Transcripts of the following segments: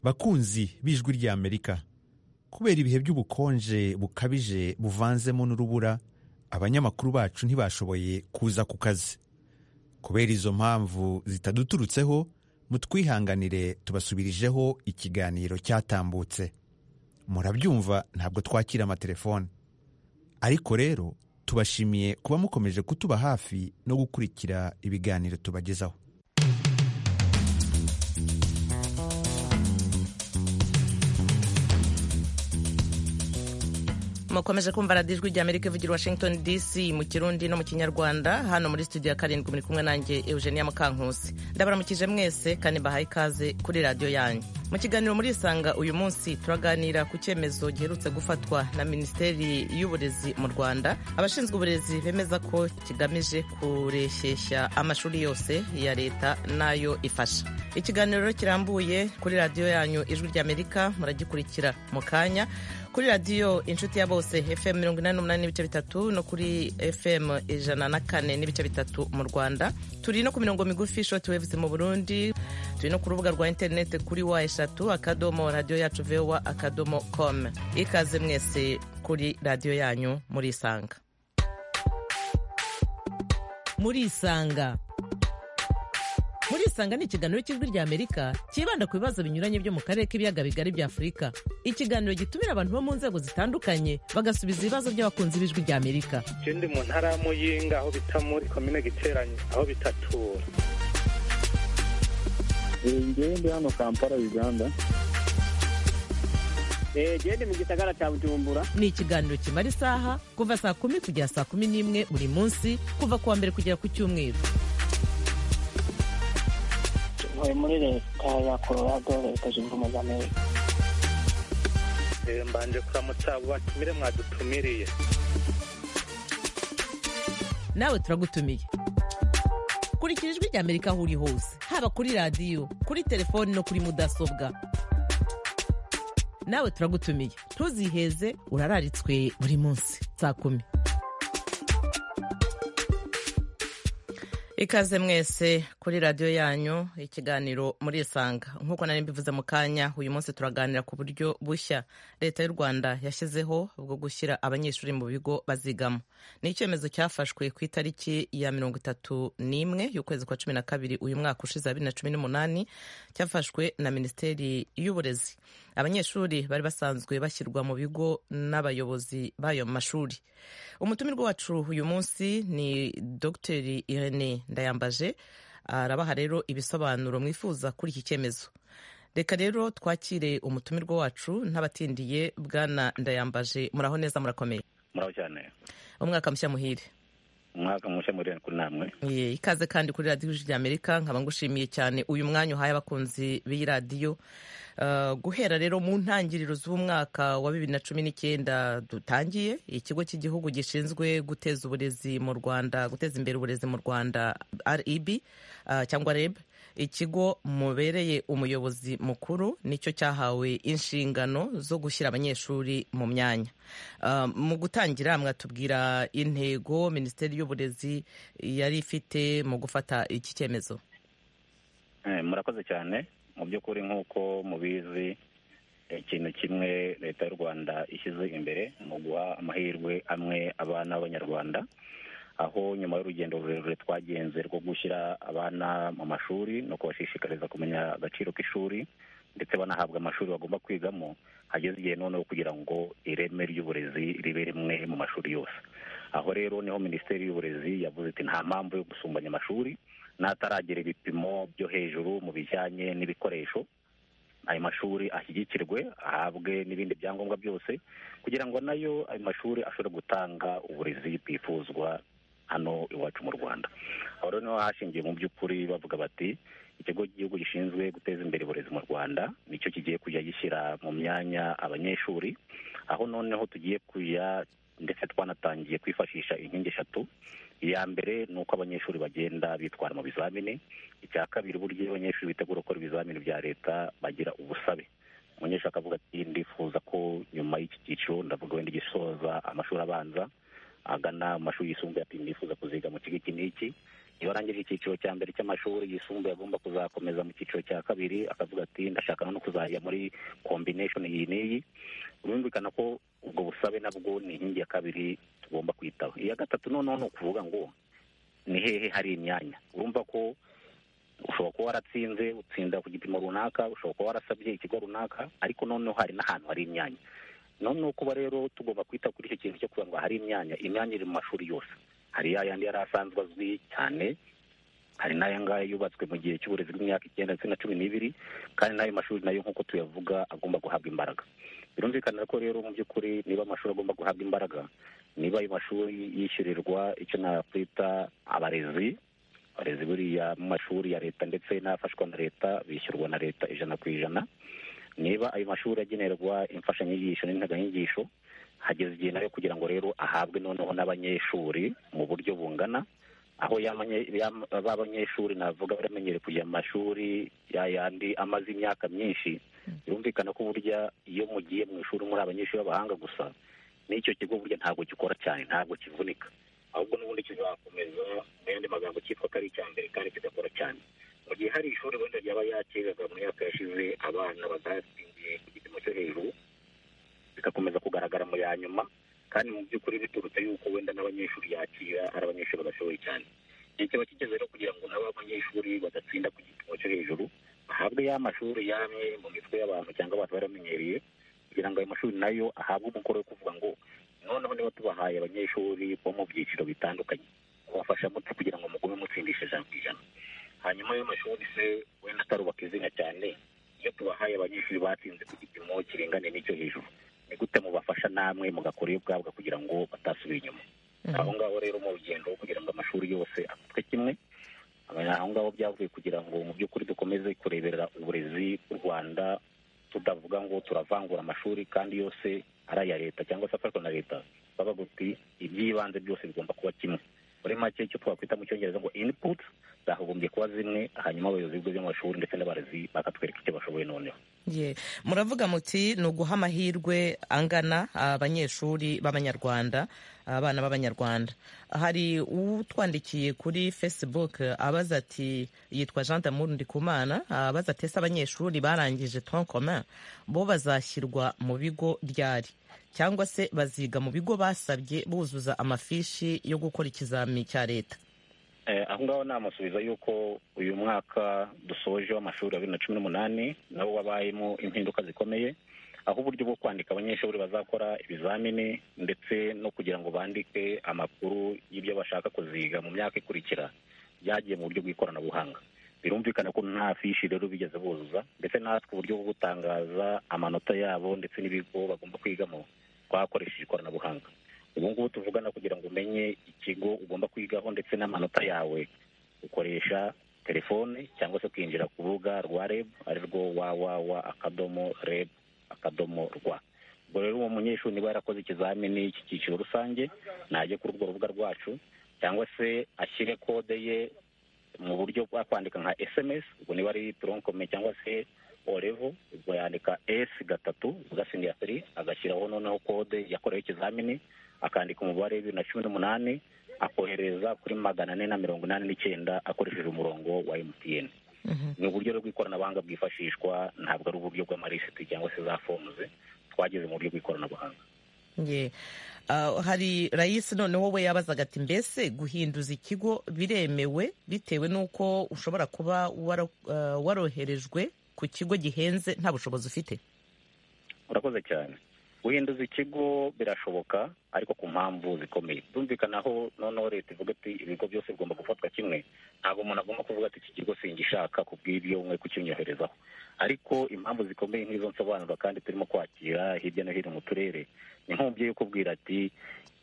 bakunzi b'ijwi ry'amerika kubera ibihe by'ubukonje bukabije buvanzemo n'urubura abanyamakuru bacu ntibashoboye kuza ku kazi kubera izo mpamvu zitaduturutseho mutwihanganire tubasubirijeho ikiganiro cyatambutse murabyumva ntabwo twakira amatelefone ariko rero tubashimiye kuba mukomeje kutuba hafi no gukurikira ibiganiro tubagezaho mukomeje kumva radiyo ijwi rya amerika ivugira washington dc mu kirundi no mu kinyarwanda hano muri studio ya karindwi muri kumwe nanjye eugenia mukankusi ndabaramukije mwese kandi mbahaye ikaze kuri radiyo yanyu mu kiganiro muri isanga uyu munsi turaganira ku cyemezo giherutse gufatwa na minisiteri y'uburezi mu rwanda abashinzwe uburezi bemeza ko kigamije kureshyeshya amashuri yose ya leta n'ayo ifasha ikiganiro kirambuye kuri radiyo yanyu ijwi rya amerika muragikurikira mu kanya kuri radiyo inshuti ya bose fm mirongo inani n'umunani n'ibice bitatu no kuri fm ijana na kane n'ibice bitatu mu rwanda turi no ku mirongo migufi shoti wevuze mu burundi turi no ku rubuga rwa interineti kuri wa eshatu akadomo radiyo yacu vewa akadomo com ikaze mwese kuri radiyo yanyu muri isanga muri isanga muri isanga ni ikiganiro cy'ijwi rya amerika cyibanda ku bibazo binyuranye byo mu karere k'ibiyaga bigari bya afurika ikiganiro gitumira abantu bo mu nzego zitandukanye bagasubiza ibibazo by'abakunzi b'ijwi rya amerika ikindi mu ntara ya muyinga aho bita muri komine giteranye aho bitatura ngende hano kampala uganda gende mu gisagara cya bujumbura ni ikiganiro kimara isaha kuva saa kumi kugera saa kumi n'imwe buri munsi kuva ku wa mbere kugera ku cyumweru ntuye muri leta ya colorado leta zunze ubumwe za amerika mbanje kuramutsa batumire mwadutumiriye nawe turagutumiye kurikira ijwi rya amerika aho uri hose haba kuri radiyo kuri telefoni no kuri mudasobwa nawe turagutumiye ntuziheze urararitswe buri munsi saa kumi ikaze mwese kuri radiyo yanyu ikiganiro muri isanga nk'uko nari mbivuze mu kanya uyu munsi turaganira ku buryo bushya leta y'u rwanda yashyizeho bwo gushyira abanyeshuri mu bigo bazigamo ni icyemezo cyafashwe ku itariki ya mirongo itatu n'imwe y'ukwezi kwa cumi na kabiri uyu mwaka ushize bibiri na cumi n'umunani cyafashwe na minisiteri y'uburezi abanyeshuri bari basanzwe bashyirwa mu bigo n'abayobozi b'ayo mashuri umutumirwa wacu uyu munsi ni dogiteri irene ndayambaje arabaha rero ibisobanuro mwifuza kuri iki cyemezo reka rero twakire umutumirwa wacu n'abatindiye bwana ndayambaje muraho neza murakomeye muraho cyane umwaka mushya muhire umwaka mushya muri kuri namwe ikaze kandi kuri radiyo ijwi ry'amerika nkaba ngushimiye cyane uyu mwanya uhaye abakunzi b'iyi radiyo guhera rero mu ntangiriro z'umwaka wa bibiri na cumi n'icyenda dutangiye ikigo cy'igihugu gishinzwe guteza uburezi mu rwanda guteza imbere uburezi mu rwanda reb cyangwa reb ikigo mubereye umuyobozi mukuru nicyo cyahawe inshingano zo gushyira abanyeshuri mu myanya mu gutangira mwatubwira intego minisiteri y'uburezi yari ifite mu gufata iki cyemezo murakoze cyane mu by'ukuri nk'uko mubizi ikintu kimwe leta y'u rwanda ishyize imbere mu guha amahirwe amwe abana b'abanyarwanda aho nyuma y'urugendo rurerure twagenze rwo gushyira abana mu mashuri no kubashishikariza kumenya agaciro k'ishuri ndetse banahabwa amashuri bagomba kwigamo hageze igihe noneho kugira ngo ireme ry'uburezi ribe rimwe mu mashuri yose aho rero niho minisiteri y'uburezi yavuze iti nta mpamvu yo gusumbanya amashuri n'ataragera ibipimo byo hejuru mu bijyanye n'ibikoresho ayo mashuri ashyigikirwe ahabwe n'ibindi byangombwa byose kugira ngo nayo ayo mashuri ashobore gutanga uburezi bwifuzwa hano iwacu mu rwanda aho rero niho hashingiwe mu by'ukuri bavuga bati ikigo cy'igihugu gishinzwe guteza imbere uburezi mu rwanda nicyo kigiye kujya gishyira mu myanya abanyeshuri aho noneho tugiye kujya ndetse twanatangiye kwifashisha inkingi eshatu iya mbere ni uko abanyeshuri bagenda bitwara mu bizamini icya kabiri uburyo abanyeshuri bitegura gukora ibizamini bya leta bagira ubusabe umunyeshuri akavuga ati ndifuza ko nyuma y'iki cyiciro ndavuga wenda gisoza amashuri abanza agana mu mashuri yisumbuye ati ndifuza kuziga mu kigo iki n'iki iyo arangije icyiciro cya mbere cy'amashuri yisumbuye agomba kuzakomeza mu cyiciro cya kabiri akavuga ati ndashaka no kuzajya muri kombineshoni iyi n'iyi birumvikana ko ubwo busabe nabwo ni inkingi ya kabiri tugomba kwitaho iya gatatu noneho ni ukuvuga ngo ni hehe hari imyanya urumva ko ushobora kuba waratsinze utsinda ku gipimo runaka ushobora kuba warasabye ikigo runaka ariko noneho hari n'ahantu hari imyanya noneho kuba rero tugomba kwita kuri icyo kintu cyo kugira ngo hari imyanya imyanya iri mu mashuri yose hari ya yandi yari asanzwe azwi cyane hari n'aya ngaya yubatswe mu gihe cy'uburezi bw'imyaka icyenda ndetse na cumi n'ibiri kandi n'ayo mashuri nayo nk'uko tuyavuga agomba guhabwa imbaraga birumvikana ko rero mu by'ukuri niba amashuri agomba guhabwa imbaraga niba ayo mashuri yishyurirwa icyo nakwita abarezi abarezi buriya mu mashuri ya leta ndetse n'afashwa na leta bishyurwa na leta ijana ku ijana niba ayo mashuri agenerwa imfashanyigisho n'integanyigisho hageze igihe nayo kugira ngo rero ahabwe noneho n'abanyeshuri mu buryo bungana aho b'abanyeshuri navuga baramenyereye kujya mu mashuri yayandi amaze imyaka myinshi birumvikana ko burya iyo mugiye mu ishuri muri abanyeshuri b'abahanga gusa n'icyo kigo burya ntabwo gikora cyane ntabwo kivunika ahubwo n'ubundi kizakomeza mu yandi magambo cyitwa ko ari icya mbere kandi kidakora cyane mu gihe hari ishuri wenda ryaba yakiraga mu myaka yashize abana batatsindiye ku gipimo cyo hejuru bigakomeza kugaragara mu ya nyuma kandi mu by'ukuri biturutse yuko wenda n'abanyeshuri yakira ari abanyeshuri badashoboye cyane igihe kiba kigeze rero kugira ngo nabo abanyeshuri badatsinda ku gipimo cyo hejuru bahabwe ya mashuri yamwe mu mitwe y'abantu cyangwa abantu baramenyereye kugira ngo ayo mashuri nayo ahabwe umukoro wo kuvuga ngo noneho niba tubahaye abanyeshuri bo mu byiciro bitandukanye kubafasha muti kugira ngo mugume mutsindisha ijana ku ijana hanyuma ayo mashuri se wenda atarubaka izina cyane iyo tubahaye abanyeshuri batsinze ku gipimo kiringane n'icyo hejuru ni gute mubafasha namwe mugakora iyo ubwabwa kugira ngo batasubira inyuma aho ngaho rero mu rugendo kugira ngo amashuri yose afatwe kimwe aho ngaho byavuye kugira ngo mu by'ukuri dukomeze kureberera uburezi bw'u rwanda tudavuga ngo turavangura amashuri kandi yose ari aya leta cyangwa se afashwa na leta bavuga uti iby'ibanze byose bigomba kuba kimwe muri make icyo twakwita mu cyongereza ngo inputs zagombye kuba zimwe hanyuma abayobozi b'ibigo by'amashuri ndetse n'abarezi bakatwereka icyo bashoboye noneho ye muravuga muti ni uguha amahirwe angana abanyeshuri b'abanyarwanda abana b'abanyarwanda hari utwandikiye kuri facebook abaza ati yitwa jean damour ndikumana abaza ati ese abanyeshuri barangije troncomin bo bazashyirwa mu bigo ryari cyangwa se baziga mu bigo basabye buzuza amafishi yo gukora ikizami cya leta aho ngaho namusubiza yuko uyu mwaka dusoje w'amashuri ya bibiri na cumi n'umunani nabo wabayemo impinduka zikomeye aho uburyo bwo kwandika abanyeshuri bazakora ibizamini ndetse no kugira ngo bandike amakuru y'ibyo bashaka kuziga mu myaka ikurikira byagiye mu buryo bw'ikoranabuhanga birumvikana ko nta fishi rero bigeze buzuza ndetse natwe uburyo bwo gutangaza amanota yabo ndetse n'ibigo bagomba kwigamo twakoresheje ikoranabuhanga ubu ngubu tuvugana kugira ngo umenye ikigo ugomba kwigaho ndetse n'amanota yawe ukoresha telefone cyangwa se kwinjira ku rubuga rwa reb ari rwo wawawa akadomo reb akadomo rwa ubwo rero uwo munyeshuri niba yarakoze ikizamini cy'icyiciro rusange najye kuri urwo rubuga rwacu cyangwa se ashyire kode ye mu buryo bwa kwandika nka sms ubwo niba ari turonkome cyangwa se orevo ubwo yandika s gatatu ugasinya feri agashyiraho noneho kode yakorewe ikizamini akandika umubare w'ibiri na cumi n'umunani akohereza kuri magana ane na mirongo inani n'icyenda akoresheje umurongo wa mtn ni uburyo bw'ikoranabuhanga bwifashishwa ntabwo ari uburyo bw'amarisiti cyangwa se za fomuze twageze mu buryo bw'ikoranabuhanga hari rayisi noneho we yabazaga ati mbese guhinduza ikigo biremewe bitewe n'uko ushobora kuba waroherejwe ku kigo gihenze nta bushobozi ufite urakoze cyane guhinduza ikigo birashoboka ariko ku mpamvu zikomeye byumvikanaho noneho leta ivuga ati ibigo byose bigomba gufatwa kimwe ntabwo umuntu agomba kuvuga ati iki kigo singishaka ku bw'ibyo mwe kukinyoherezaho ariko impamvu zikomeye nk'izo nsobanura kandi turimo kwakira hirya no hino mu turere ni nk'umubyeyi ukubwira ati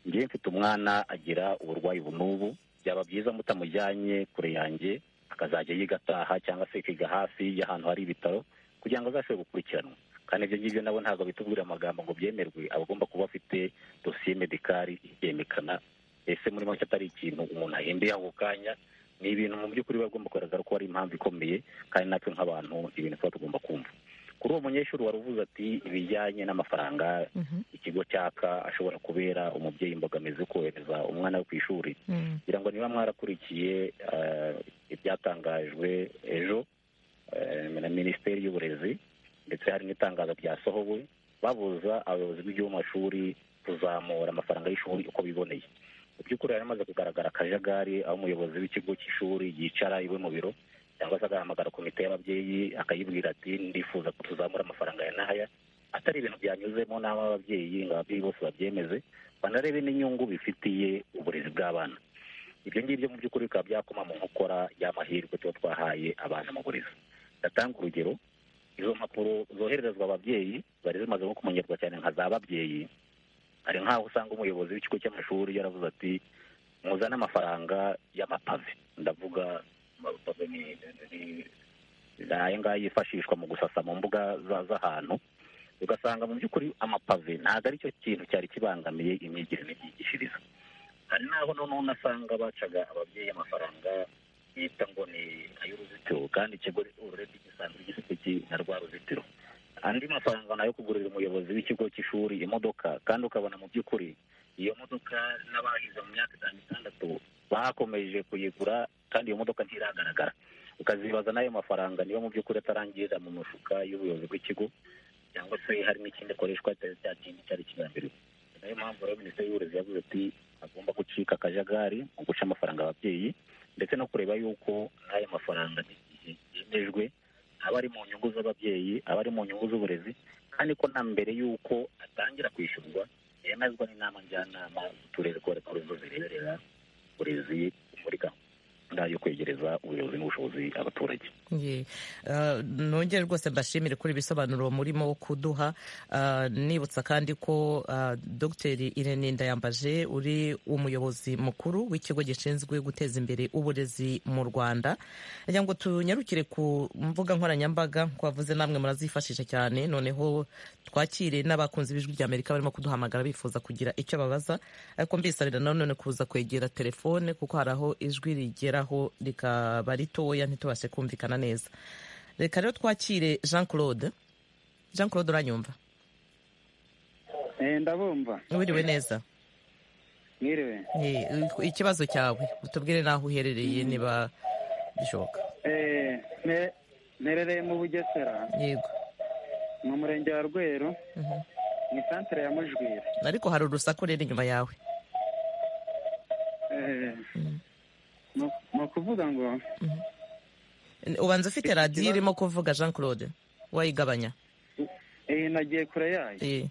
ngiye mfite umwana agira uburwayi bunubu byaba byiza mutamujyanye kure yanjye akazajya yiga ataha cyangwa se akiga hafi y'ahantu hari ibitaro kugira ngo azashobore gukurikiranwa kandi ibyo ngibyo nabo ntabwo bitubwira amagambo ngo byemerwe abagomba kuba afite dosiye medikari ibyemekana ese muri make atari ikintu umuntu ahindura ako kanya ni ibintu mu by'ukuri biba bigomba kugaragara ko ari impamvu ikomeye kandi natwe nk'abantu ibintu tuba tugomba kumva kuri uwo munyeshuri wari uvuze ati ibijyanye n'amafaranga Mhm. ikigo cyaka ashobora kubera umubyeyi imbogamizi yo kohereza umwana we ku ishuri Mm. kugira ngo niba mwarakurikiye eh, ibyatangajwe ejo eh, na minisiteri y'uburezi ndetse hari n'itangazo ryasohowe babuza abayobozi b'igihugu mu mashuri kuzamura amafaranga y'ishuri uko biboneye mu by'ukuri hari hamaze kugaragara akajagari aho umuyobozi w'ikigo cy'ishuri yicara iwe mu biro cyangwa se agahamagara komite y'ababyeyi akayibwira ati ndifuza ko tuzamura amafaranga ya n'aya atari ibintu byanyuzemo n'aho ababyeyi ngo ababyeyi bose babyemeze banarebe n'inyungu bifitiye uburezi bw'abana ibyo ngibyo mu by'ukuri bikaba byakoma mu nkokora y'amahirwe tuba twahaye abana mu burezi ndatanga urugero izo mpapuro zohererezwa ababyeyi zari zimaze nko kumenyerwa cyane nka za babyeyi hari nk'aho usanga umuyobozi w'ikigo cy'amashuri yaravuze ati muzane amafaranga y'amapave ndavuga amapave ni ni- ni aya ngaya yifashishwa mu gusasa mu mbuga za- z'ahantu ugasanga mu by'ukuri amapave ntabwo ari cyo kintu cyari kibangamiye imyigire n'imyigishirize hari n'aho noneho unasanga bacaga ababyeyi amafaranga bita ngo ni ay'uruzitiro kandi ikigo urebe gisanzwe gifite iki- na rwa ruzitiro andi mafaranga nayo kugurira umuyobozi w'ikigo cy'ishuri imodoka kandi ukabona mu by'ukuri iyo modoka n'abahize mu myaka itanu itandatu bakomeje kuyigura kandi iyo modoka ntiragaragara ukazibaza n'ayo mafaranga niba mu by'ukuri atarangirira mu mufuka y'ubuyobozi bw'ikigo cyangwa se hari n'ikindi akoreshwa atari cya kindi cyari kigambiriwe ni nayo mpamvu rero minisiteri y'uburezi yavuze ati agomba gucika akajagari mu guca amafaranga ababyeyi ndetse no kureba yuko n'ayo mafaranga igihe yemejwe aba ari mu nyungu z'ababyeyi aba ari mu nyungu z'uburezi kandi ko na mbere y'uko atangira kwishyurwa yemezwa n'inama njyanama z'uturere ko ari zo zireberera uburezi muri gahunda yo kwegereza ubuyobozi n'ubushobozi abaturage Ye. Ah, nongere rwose mbashimire kuri ibisobanuro murimo kuduha Ah, nibutsa kandi ko ah, dr irene ndayambaje uri umuyobozi mukuru w'ikigo gishinzwe guteza imbere uburezi mu rwanda kugira ngo tunyarukire ku mbuga nkoranyambaga ko wavuze namwe murazifashisha cyane noneho twakire n'abakunzi b'ijwi rya amerika barimo kuduhamagara bifuza kugira icyo babaza ariko mbisabira nanone kuza kwegera telefone kuko hari aho ijwi rigeraho rikaba ritoya ntitubashe kumvikana neza reka rero twakire jean claude jean claude uranyumva ndabumva wiriwe neza mwiriwe Eh, ikibazo cyawe utubwire n'aho uherereye niba bishoboka Eh, ne- nerereye mu bugesera yego mu murenge wa rweru Mhm. mu isantere ya mujwira ariko hari urusaku rero inyuma yawe Eh, ni- ni ukuvuga ngo ubanza ufite radiyo irimo kuvuga jean claude wayigabanya iyi nagiye kure yayo Eh,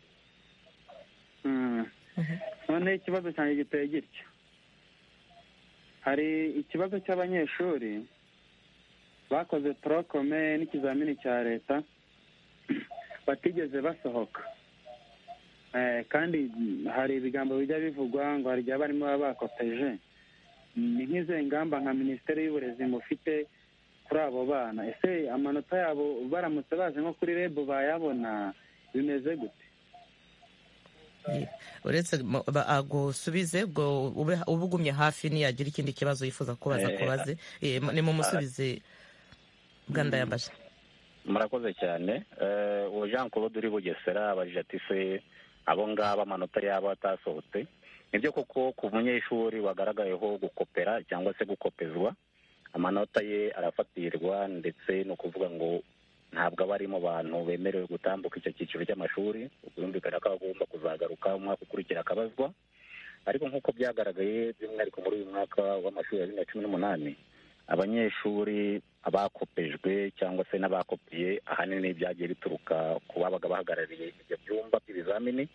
Mm. noneho ikibazo cyanjye giteye gitya hari ikibazo cy'abanyeshuri bakoze torokome n'ikizamini cya leta batigeze basohoka Eh, kandi hari ibigambo bijya bivugwa ngo hari igihe abarimu baba bakoteje ni nk'izo ngamba nka minisiteri y'uburezi mufite kuri abo bana ese amanota yabo baramutse baje nko kuri rebu bayabona bimeze gute Ye. uretse mo- ba- agusubize ubwo ube- uba ugumye hafi niyagira ikindi kibazo yifuza kubaza Eh, kubaze Eh, mu- nimumusubize bwa ndayambaje murakoze cyane Eh, uwo jean claude uri bugesera abajije ati se abo ngabo amanota yabo atasohotse nibyo koko ku munyeshuri wagaragayeho gukopera cyangwa se gukopezwa amanota ye arafatirwa ndetse ni ukuvuga ngo ntabwo aba ari mu bantu bemerewe gutambuka icyo cyiciro cy'amashuri ubwumvikane ko agomba kuzagaruka umwaka ukurikira akabazwa ariko nk'uko byagaragaye by'umwihariko muri uyu mwaka w'amashuri ya bibiri na cumi n'umunani abanyeshuri abakopejwe cyangwa se n'abakopiye ahanini byagiye bituruka ku babaga bahagarariye ibyo byumba by'ibizamini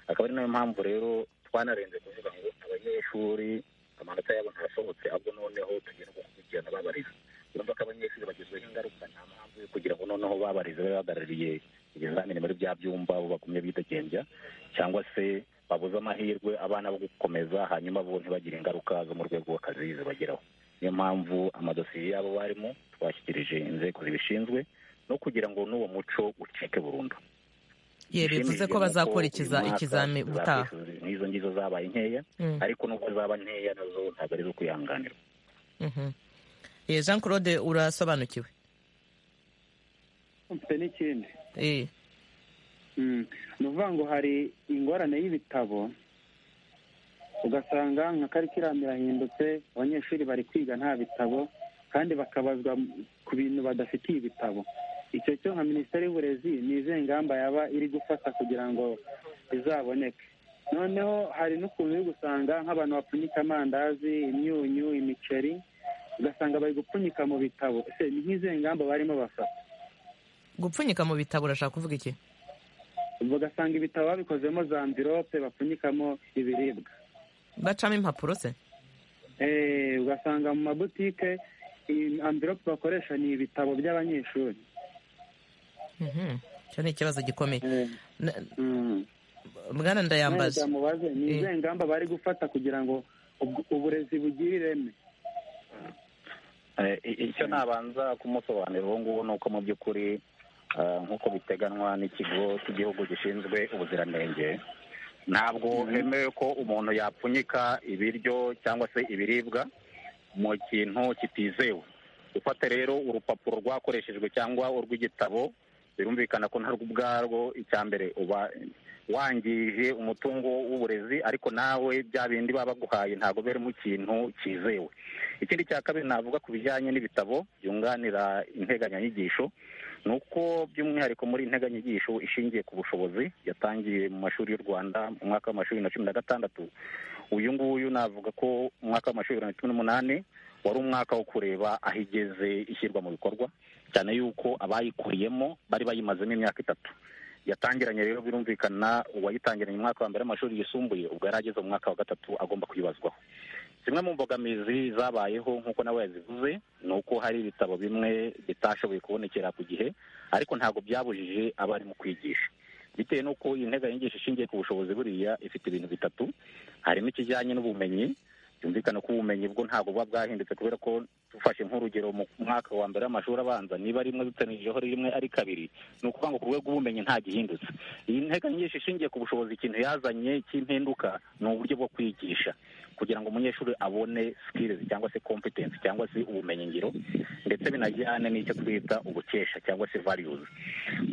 akaba ari nayo mpamvu rero twanarenze kuvuga ngo abanyeshuri amanota yabo ntasohotse ahubwo noneho tugira gukurikirana babariza urumva ko abanyeshuri bagizweho ingaruka nta mpamvu yo kugira ngo noneho babarize babe bahagarariye ibizamini muri bya byumba bo bagumye bidegembya cyangwa se babuze amahirwe abana bo gukomeza hanyuma bo ntibagire ingaruka zo mu rwego rw'akazi zibageraho niyo mpamvu amadosiye y'abo barimo twashyikirije inzego zibishinzwe no kugira ngo n'uwo muco ucike burundu ye bivuze ko bazakurikiza ikizami ubutaha n'izo ngizo zabaye nkeya Mm. ariko nubwo zaba nkeya nazo ntabwo ari zo kwihanganirwa Mhm. Eh, jean claude urasobanukiwe mfite n'ikindi eh Mm. ni ukuvuga ngo hari ingorane y'ibitabo ugasanga nka karikiramu irahindutse abanyeshuri bari kwiga nta bitabo kandi bakabazwa ku bintu badafitiye ibitabo icyo cyo nka minisiteri y'uburezi ni izihe ngamba yaba iri gufata kugira ngo bizaboneke noneho hari n'ukuntu uri gusanga nk'abantu bapfunyika amandazi imyunyu imiceri ugasanga bari gupfunyika mu bitabo ese ni nk'izihe ngamba barimo bafata gupfunyika mu bitabo urashaka kuvuga iki bagasanga ibitabo babikozemo za amvirope bapfunyikamo ibiribwa bacamo impapuro se Eh, ugasanga mu mabutike iyi amvirope bakoresha ni ibitabo by'abanyeshuri Mhm. icyo ni ikibazo gikomeye Eh, Na- mm. bwana Nanjye ndayambaza ndamubaze ni Eh. izihe ngamba bari gufata kugira ngo ubw- uburezi bugire ireme Eh, i- icyo nabanza kumusobanurira ubu ngubu ni uko mu by'ukuri eh, nk'uko biteganwa n'ikigo cy'igihugu gishinzwe ubuziranenge ntabwo hemewe ko umuntu yapfunyika ibiryo cyangwa se ibiribwa mu kintu kitizewe gufata rero urupapuro rwakoreshejwe cyangwa urw'igitabo birumvikana ko ntarwo ubwarwo icya mbere uba wangije umutungo w'uburezi ariko nawe bya bindi baba baguhaye ntabwo birimo ikintu cyizewe ikindi cya kabiri navuga ku bijyanye n'ibitabo byunganira integanyanyigisho ni uko by'umwihariko muri integanyanyigisho ishingiye ku bushobozi yatangiye mu mashuri y'u rwanda mu mwaka w'amashuri na cumi na gatandatu uyu nguyu navuga ko mu mwaka w'amashuri bibiri na cumi n'umunani wari umwaka wo kureba aho igeze ishyirwa mu bikorwa cyane yuko abayikuriyemo bari bayimazemo imyaka itatu yatangiranye rero birumvikana uwayitangiranye mu mwaka wa mbere w'amashuri yisumbuye ubwo yari ageze mu mwaka wa gatatu agomba kuyibazwaho zimwe mu mbogamizi zabayeho nk'uko nawe yazivuze ni uko hari ibitabo bimwe bitashoboye kubonekera ku gihe ariko ntabwo byabujije abarimu kwigisha bitewe n'uko iyi nteganyanyigisho ishingiye ku bushobozi buriya ifite ibintu bitatu harimo ikijyanye n'ubumenyi byumvikana ko ubumenyi bwo ntabwo buba bwahindutse kubera ko dufashe nk'urugero mu mwaka wa mbere w'amashuri abanza niba rimwe dutanijeho rimwe ari kabiri ni ukuvuga ngo ku rwego rw'ubumenyi nta gihindutse iyi nteganyanyigisho ishingiye ku bushobozi ikintu yazanye cy'impinduka ni uburyo bwo kwigisha kugira ngo umunyeshuri abone skills cyangwa se competence cyangwa se ubumenyingiro ndetse binajyane n'icyo twita ubukesha cyangwa se values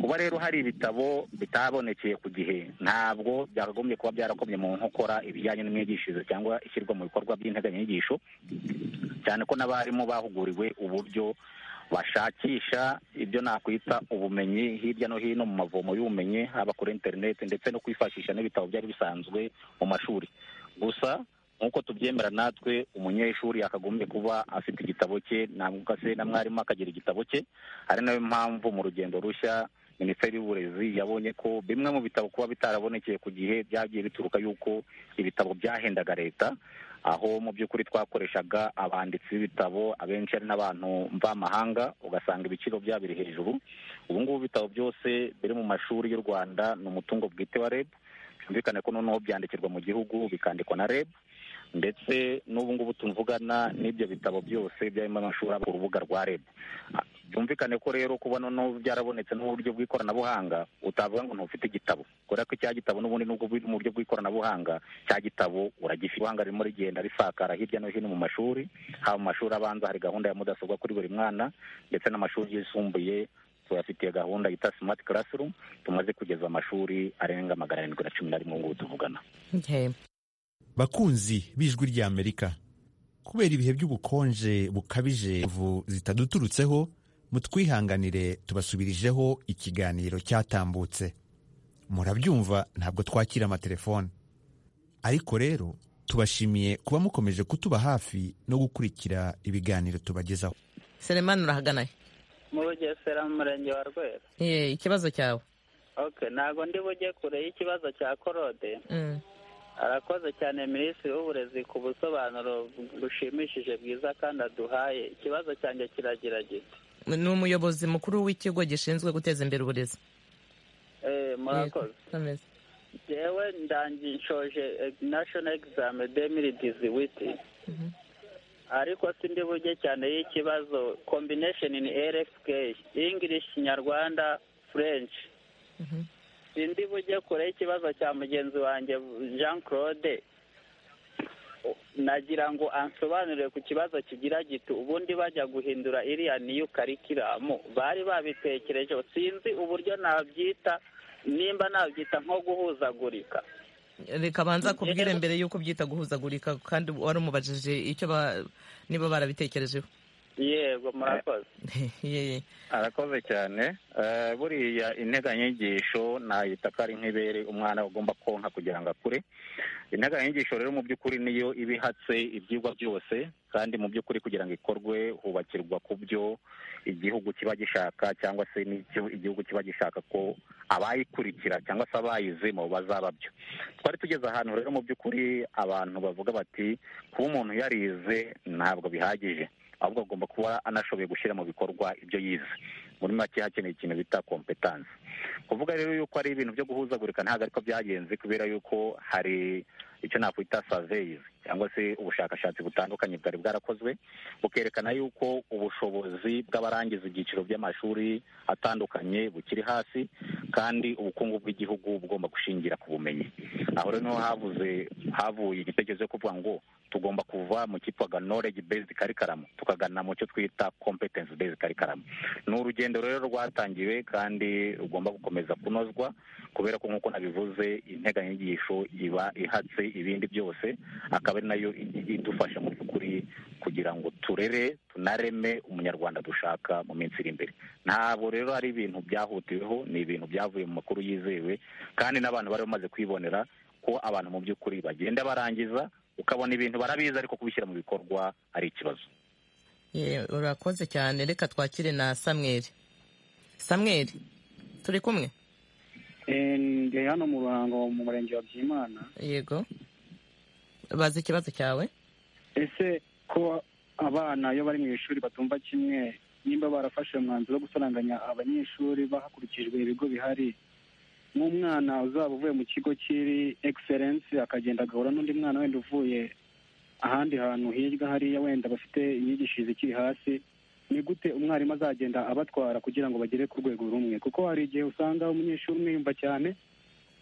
kuba rero hari ibitabo bitabonekeye ku gihe ntabwo byakagombye kuba byarakomye mu nkokora ibijyanye n'imyigishirize cyangwa ishyirwa mu bikorwa by'integanyanyigisho cyane ko n'abarimu bahuguriwe uburyo bashakisha ibyo nakwita ubumenyi hirya no hino mu mavomo y'ubumenyi haba kuri interineti ndetse no kwifashisha n'ibitabo byari bisanzwe mu mashuri gusa nk'uko tubyemera natwe umunyeshuri yakagombye kuba afite igitabo cye ntabwo se na mwarimu akagira igitabo cye ari nayo mpamvu mu rugendo rushya minisiteri y'uburezi yabonye ko bimwe mu bitabo kuba bitarabonekeye ku gihe byagiye bituruka y'uko ibitabo byahendaga leta aho mu by'ukuri twakoreshaga abanditsi b'ibitabo abenshi ari n'abantu mvamahanga ugasanga ibiciro byabo biri hejuru ubu ngubu ibitabo byose biri mu mashuri y'u rwanda ni umutungo bwite wa reb byumvikane ko noneho byandikirwa mu gihugu bikandikwa na reb ndetse n'ubu ngubu tuvugana n'ibyo bitabo byose byarimo amashuri aba ku rubuga rwa reb byumvikane ko rero kuba noneho byarabonetse n'uburyo bw'ikoranabuhanga utavuga ngo ntufite igitabo kubera ko icya gitabo n'ubundi nubwo biri mu buryo bw'ikoranabuhanga cya gitabo uragifite ubuhanga ririmo rigenda risakara hirya no hino mu mashuri haba mu mashuri abanza hari gahunda ya mudasobwa kuri buri mwana ndetse n'amashuri yisumbuye tuyafitiye gahunda yita smart classroom tumaze kugeza amashuri arenga magana arindwi na cumi na rimwe ubu ngubu tuvugana Okay. bakunzi b'ijwi ry'amerika kubera ibihe by'ubukonje bukabije imvu zitaduturutseho mutwihanganire tubasubirijeho ikiganiro cyatambutse murabyumva ntabwo twakira amatelefone ariko rero tubashimiye kuba mukomeje kutuba hafi no gukurikira ibiganiro tubagezaho selemani urahagana he? mu bugesera mu murenge wa rwera Eh, ikibazo cyawe oke ntabwo ndi bujye kure y'ikibazo cya korode Mm. arakoze cyane minisitiri w'uburezi ku busobanuro bushimishije bwiza kandi aduhaye ikibazo cyanjye kiragira gito ni umuyobozi mukuru w'ikigo gishinzwe guteza imbere uburezi Eh, murakoze Amazing. yewe ndangi nshoje nashono egizame demiri diziwiti ariko sindi bujye cyane y'ikibazo kombinesheni ni rfk english nyarwanda french Mhm. sindi bujye kure y'ikibazo cya mugenzi wanjye jean claude nagira ngo ansobanurire ku kibazo kigira gito ubundi bajya guhindura iriya niyo karikiramu bari babitekereje sinzi uburyo nabyita nimba nabyita nko guhuzagurika reka banza kubwire mbere y'uko byita guhuzagurika kandi wari umubajije icyo ba- niba barabitekerejeho yego murakoze Yeye. arakoze cyane Eh, buriya integanyanyigisho nayita ko ari nk'ibere umwana agomba konka kugira ngo akure integanyanyigisho rero mu by'ukuri niyo iba ihatse ibyigwa byose kandi mu by'ukuri kugira ngo ikorwe hubakirwa ku byo igihugu kiba gishaka cyangwa se n'icyo igihugu kiba gishaka ko abayikurikira cyangwa se abayizemo bazaba byo twari tugeze ahantu rero mu by'ukuri abantu bavuga bati kuba umuntu yarize ntabwo bihagije ahubwo agomba kuba anashoboye gushyira mu bikorwa ibyo yize muri make hakeneye ikintu bita kompetansi kuvuga rero yuko ari ibintu byo guhuzagurika ntabwo ariko byagenze kubera yuko hari icyo nakwita surveys cyangwa se ubushakashatsi butandukanye bwari bwarakozwe bukerekana yuko ubushobozi bw'abarangiza ibyiciro by'amashuri atandukanye bukiri hasi kandi ubukungu bw'igihugu bugomba gushingira ku bumenyi aho rero niho havuze havuye igitekerezo cyo kuvuga ngo tugomba kuva mu cyitwaga knowledge based curriculum tukagana mu cyo twita competence based curriculum ni urugendo rero rwatangiwe kandi rugomba gukomeza kunozwa kubera ko nk'uko nabivuze integanyanyigisho iba ihatse ibindi byose akaba ari nayo i- idufasha mu by'ukuri kugira ngo turere tunareme umunyarwanda dushaka mu minsi iri imbere ntabwo rero ari ibintu byahutiweho ni ibintu byavuye mu makuru yizewe kandi n'abantu bari bamaze kwibonera ko abantu mu by'ukuri bagenda barangiza ukabona ibintu barabizi ariko kubishyira mu bikorwa ari ikibazo Ye, urakoze cyane reka twakire na samweri samweri turi kumwe Eh, ndi hano mu ruhango mu murenge wa byimana yego bazi ikibazo cyawe ese ko abana iyo bari mu ishuri batumva kimwe nimba barafashe umwanzuro wo gusaranganya abanyeshuri hakurikijwe ibigo bihari nk'umwana uzaba uvuye mu kigo kiri egiserensi akagenda agahura n'undi mwana wenda uvuye ahandi hantu hirya hariya wenda bafite imyigishirize ikiri hasi ni gute umwarimu azagenda abatwara kugira ngo bagere ku rwego rumwe kuko hari igihe usanga umunyeshuri umwe yumva cyane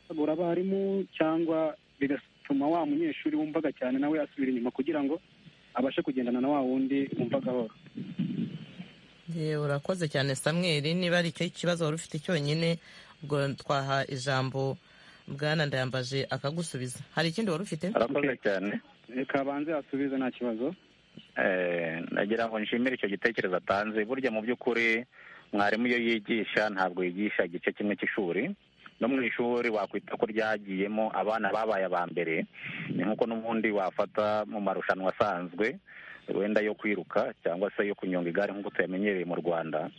agura abarimu cyangwa bigatuma wa munyeshuri wumvaga cyane nawe asubira inyuma kugira ngo abashe kugendana na wa wundi wumva gahoro Ye, urakoze cyane samweri niba ari icyo kibazo wari ufite cyonyine ubwo twaha ijambo bwana ndayambaje akagusubiza hari ikindi wari ufite arakoze Okay. cyane reka abanze asubize nta kibazo Eh, nagira ngo nshimire icyo gitekerezo atanze burya mu by'ukuri mwarimu iyo yigisha ntabwo yigisha igice kimwe cy'ishuri no mu ishuri wakwita ko ryagiyemo abana babaye aba mbere ni nk'uko n'ubundi wafata mu marushanwa asanzwe wenda yo kwiruka cyangwa se yo kunyonga igare nk'uko tuyamenyereye mu rwanda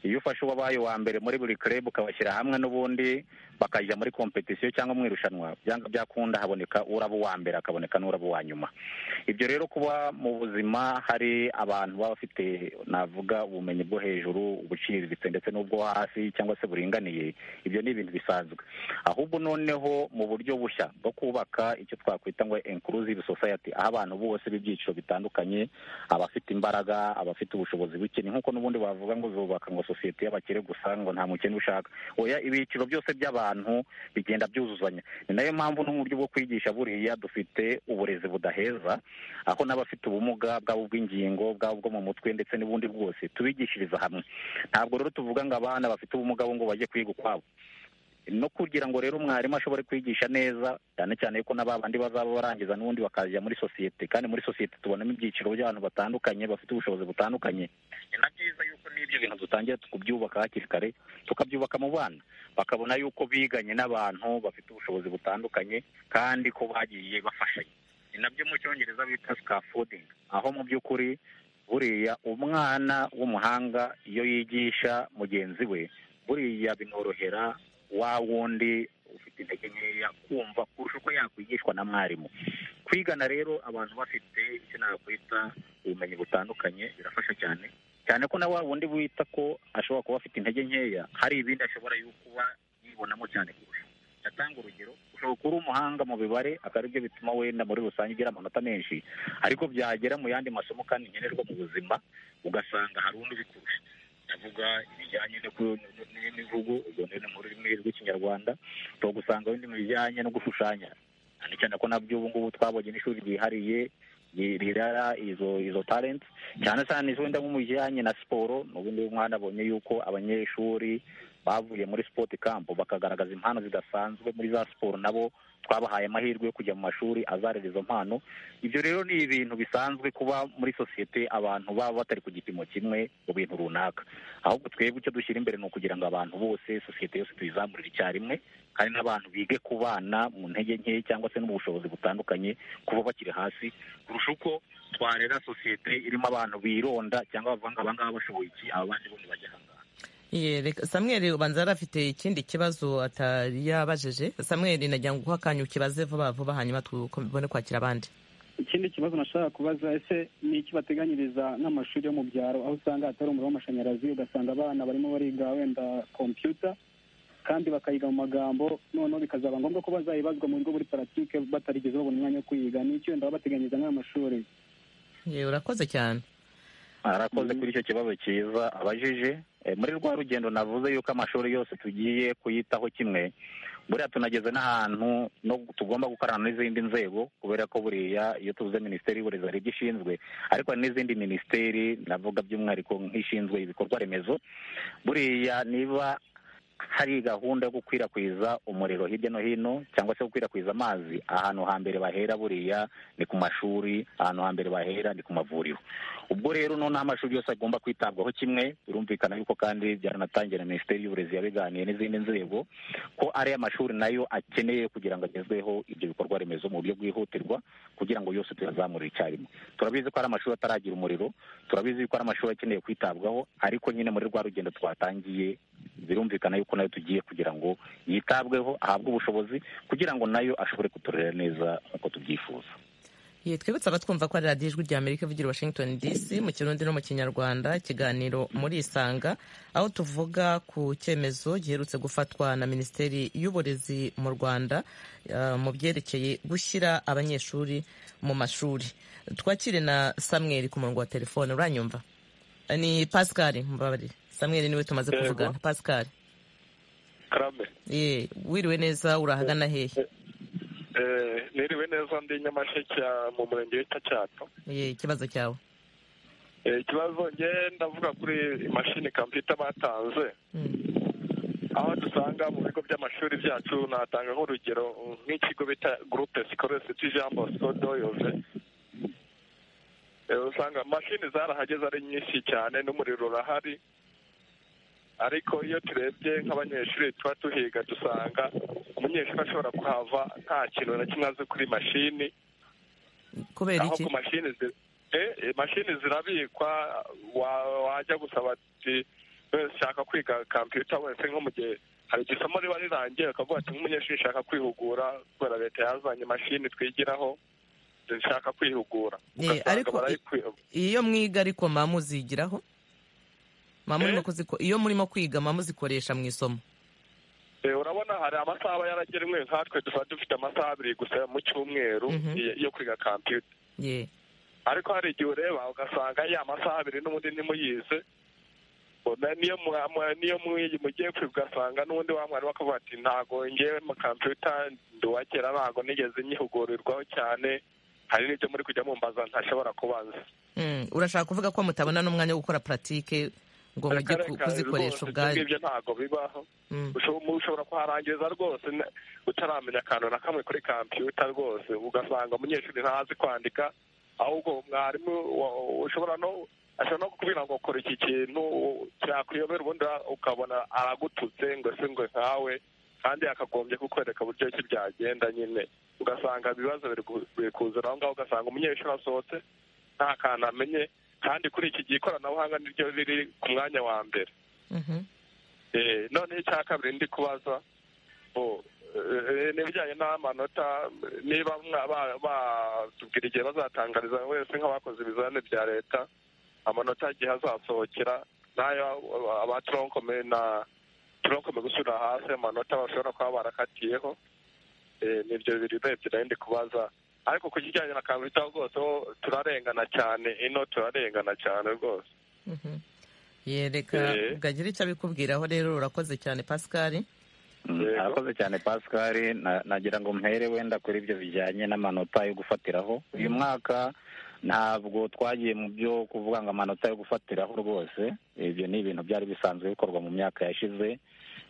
iyo ufashe uwabaye uwa mbere muri buri club ukabashyira hamwe n'ubundi bakajya muri competition cyangwa mu irushanwa byanga byakunda haboneka uraba uwa mbere hakaboneka n'uraba uwa nyuma ibyo rero kuba mu buzima hari abantu baba bafite navuga ubumenyi bwo hejuru ubuciriritse ndetse n'ubwo hasi cyangwa se buringaniye ibyo ni ibintu bisanzwe ahubwo noneho mu buryo bushya bwo kubaka icyo twakwita ngo inclusive society aho abantu bose b'ibyiciro bitandukanye abafite imbaraga abafite ubushobozi buke ni nk'uko n'ubundi bavuga ngo zubaka ngo sosiyete y'abakire gusa ngo nta mukene ushaka oya ibiciro byose by'abantu bigenda byuzuzanya ni nayo mpamvu n'uburyo bwo kwigisha buriya dufite uburezi budaheza aho n'abafite ubumuga bwaba ubw'ingingo bwaba ubwo mu mutwe ndetse n'ubundi bwose tubigishiriza hamwe ntabwo rero tuvuga ngo abana bafite ubumuga bo ngo bajye kwiga ukwabo no kugira ngo rero umwarimu ashobore kwigisha neza cyane cyane yuko n'abandi bazaba barangiza n'ubundi bakajya muri sosiyete kandi muri sosiyete tubonamo ibyiciro by'abantu batandukanye bafite ubushobozi butandukanye ni na byiza yuko n'ibyo bintu dutangira kubyubaka hakiri kare tukabyubaka mu bana bakabona yuko biganye n'abantu bafite ubushobozi butandukanye kandi ko bagiye bafashanya ni nabyo mu cyongereza bita scaffolding aho mu by'ukuri buriya umwana w'umuhanga iyo yigisha mugenzi we buriya binorohera wa wundi ufite intege nkeya kumva kurusha uko yakwigishwa na mwarimu kwigana rero abantu bafite icyo nakwita ubumenyi butandukanye birafasha cyane cyane ko na wa wundi wita ko ashobora kuba afite intege nkeya hari ibindi ashobora yo kuba yibonamo cyane kurusha atanga urugero ushobora kuba uri umuhanga mu bibare akaba aribyo bituma wenda muri rusange ugira amanota menshi ariko byagera mu yandi masomo kandi nkenerwa mu buzima ugasanga hari undi ubikurusha ndavuga ibijyanye no ku- n- n- n'imivugo ubwo rero ni mu rurimi rw'ikinyarwanda ushobora gusanga wenda mu bijyanye no gushushanya cyane cyane ko nabyo ubu ngubu twabonye n'ishuri ryihariye rirara izo izo talenti cyane cyane wenda nko mu bijyanye na siporo n'ubundi mwanabonye yuko abanyeshuri bavuye muri sipoti kampu bakagaragaza impano zidasanzwe muri za siporo nabo twabahaye amahirwe yo kujya mu mashuri azarera izo mpano ibyo rero ni ibintu bisanzwe kuba muri sosiyete abantu baba batari ku gipimo kimwe mu bintu runaka ahubwo twebwe icyo dushyira imbere ni ukugira ngo abantu bose sosiyete yose tuyizamurire icyarimwe kandi n'abantu bige kubana mu ntege nke cyangwa se no mu bushobozi butandukanye kuba bakiri hasi kurusha uko twarera sosiyete irimo abantu bironda cyangwa bavanga aba ngaba bashoboye iki aba bandi bo bajya aha ngaha samweri ubanza yari afite ikindi kibazo atari yabajije samweri nagira ngo guha akanya ukibaze vuba vuba hanyuma tubone kwakira abandi ikindi kibazo nashaka kubaza ese ni iki bateganyiriza n'amashuri yo mu byaro aho usanga hatari umuriro w'amashanyarazi ugasanga abana barimo bariga wenda kompiyuta kandi bakayiga mu magambo noneho bikazaba ngombwa ko bazayibazwa mu bigo muri paratike batarigeze babona umwanya wo kuyiga ni iki wenda babateganyiriza n'ayo mashuri yewe urakoze cyane arakoze kuri icyo kibazo cyiza abajije muri rwa rugendo navuze yuko amashuri yose tugiye kuyitaho kimwe buriya tunageze n'ahantu tugomba gukorana n'izindi nzego kubera ko buriya iyo tuvuze minisiteri y'uburezi hari ibyo ishinzwe ariko hari n'izindi minisiteri navuga by'umwihariko nk'ishinzwe ibikorwa remezo buriya niba hari gahunda yo gukwirakwiza umuriro hirya no hino cyangwa se gukwirakwiza amazi ahantu hambere bahera buriya ni ku mashuri ahantu hambere bahera ni ku mavuriro ubwo rero noneho amashuri yose agomba kwitabwaho kimwe birumvikana yuko kandi byaranatangiye na minisiteri y'uburezi yabiganiye n'izindi nzego ko ari amashuri nayo akeneye kugira ngo agezweho ibyo bikorwa remezo mu buryo bwihutirwa kugira ngo yose tuyazamure icyarimwe turabizi ko hari amashuri ataragira umuriro turabizi ko hari amashuri akeneye kwitabwaho ariko nyine muri rwa rugendo twatangiye birumvikana yuko nayo tugiye kugira ngo yitabweho ahabwe ubushobozi kugira ngo nayo ashobore kuturera neza nk'uko tubyifuza ye twibutse abatwumva ko ari radiyo ijwi rya amerika ivugira washington dc mu kirundi no mu kinyarwanda ikiganiro muri isanga aho tuvuga ku cyemezo giherutse gufatwa na minisiteri y'uburezi mu rwanda mu byerekeye gushyira abanyeshuri mu mashuri twakire na samweri ku murongo wa telefone uranyumva ni pascal mubabarire samweri niwe tumaze kuvugana pascal karame ye wiriwe neza urahagana hehe niriwe neza ndi nyamasheke mu murenge wita cyato ye ikibazo cyawe ikibazo nge ndavuga kuri imashini kampiyuta batanze aho dusanga mu bigo by'amashuri byacu natanga nk'urugero nk'ikigo bita gurupe sikoresi tujambo sodoyoze usanga mashini zarahageze ari nyinshi cyane n'umuriro urahari ariko iyo turebye nk'abanyeshuri tuba tuhiga dusanga umunyeshuri ashobora kuhava nta kintu na kimwe azi kuri mashini kubera iki ku mashini mashini zirabikwa wajya gusaba ati ushaka kwiga kampiyuta wese nko mu gihe hari igisomo riba rirangiye ukavuga ati nk'umunyeshuri ushaka kwihugura kubera leta yazanye imashini twigiraho dushaka kwihugura iyo mwiga ariko muzigiraho iyo murimo kwiga muzikoresha mu isomo urabona hari amasaha aba yaragenwe nkatwe dusa dufite amasaha abiri gusa mu cyumweru yo kwiga kampiyuta ariko hari igihe ureba ugasanga ya masaha abiri n'ubundi ntimuyize niyo mugiye kwiga ugasanga n'ubundi wa mwarimu akavuga ati ntabwo ngewe mu kampiyuta nduwakera ntabwo nigeze nyihugurirwaho cyane hari n'ibyo muri kujya mumbaza ntashobora kubanza urashaka kuvuga ko mutabona n'umwanya wo gukora puratike ngo mujye kuzikoresha ubwayo ibyo ntabwo bibaho ushobora kuharangiza rwose utaramenya akantu na kamwe kuri kampiyuta rwose ugasanga umunyeshuri ntazi kwandika ahubwo mwarimu ushobora no ashobora no kubwira ngo kora iki kintu cyakuyobera ubundi ukabona aragututse ngo se ngo nkawe kandi yakagombye kukwereka uburyo ki byagenda nyine ugasanga ibibazo biri kuzura aho ngaho ugasanga umunyeshuri asohotse nta kantu amenye kandi kuri iki gihe ikoranabuhanga niryo riri ku mwanya wa mbere noneho icya kabiri ndi kubaza n'ibijyanye n'amanota niba batubwira igihe bazatangariza wese nk'abakoze ibizamini bya leta amanota igihe azasohokera n'ayo aba toronkome na toronkome gusubira hasi amanota bashobora kuba barakatiyeho nibyo bibiri urebye nayo ndi kubaza ariko ku kijyanye na kampiyuta rwose turarengana cyane ino turarengana cyane rwose yereka bwagira icyo abikubwiraho rero urakoze cyane pascal arakoze cyane pascal na- nagira ngo mpere wenda kuri ibyo bijyanye n'amanota yo gufatiraho uyu mwaka ntabwo twagiye mu byo kuvuga ngo amanota yo gufatiraho rwose ibyo ni ibintu byari bisanzwe bikorwa mu myaka yashize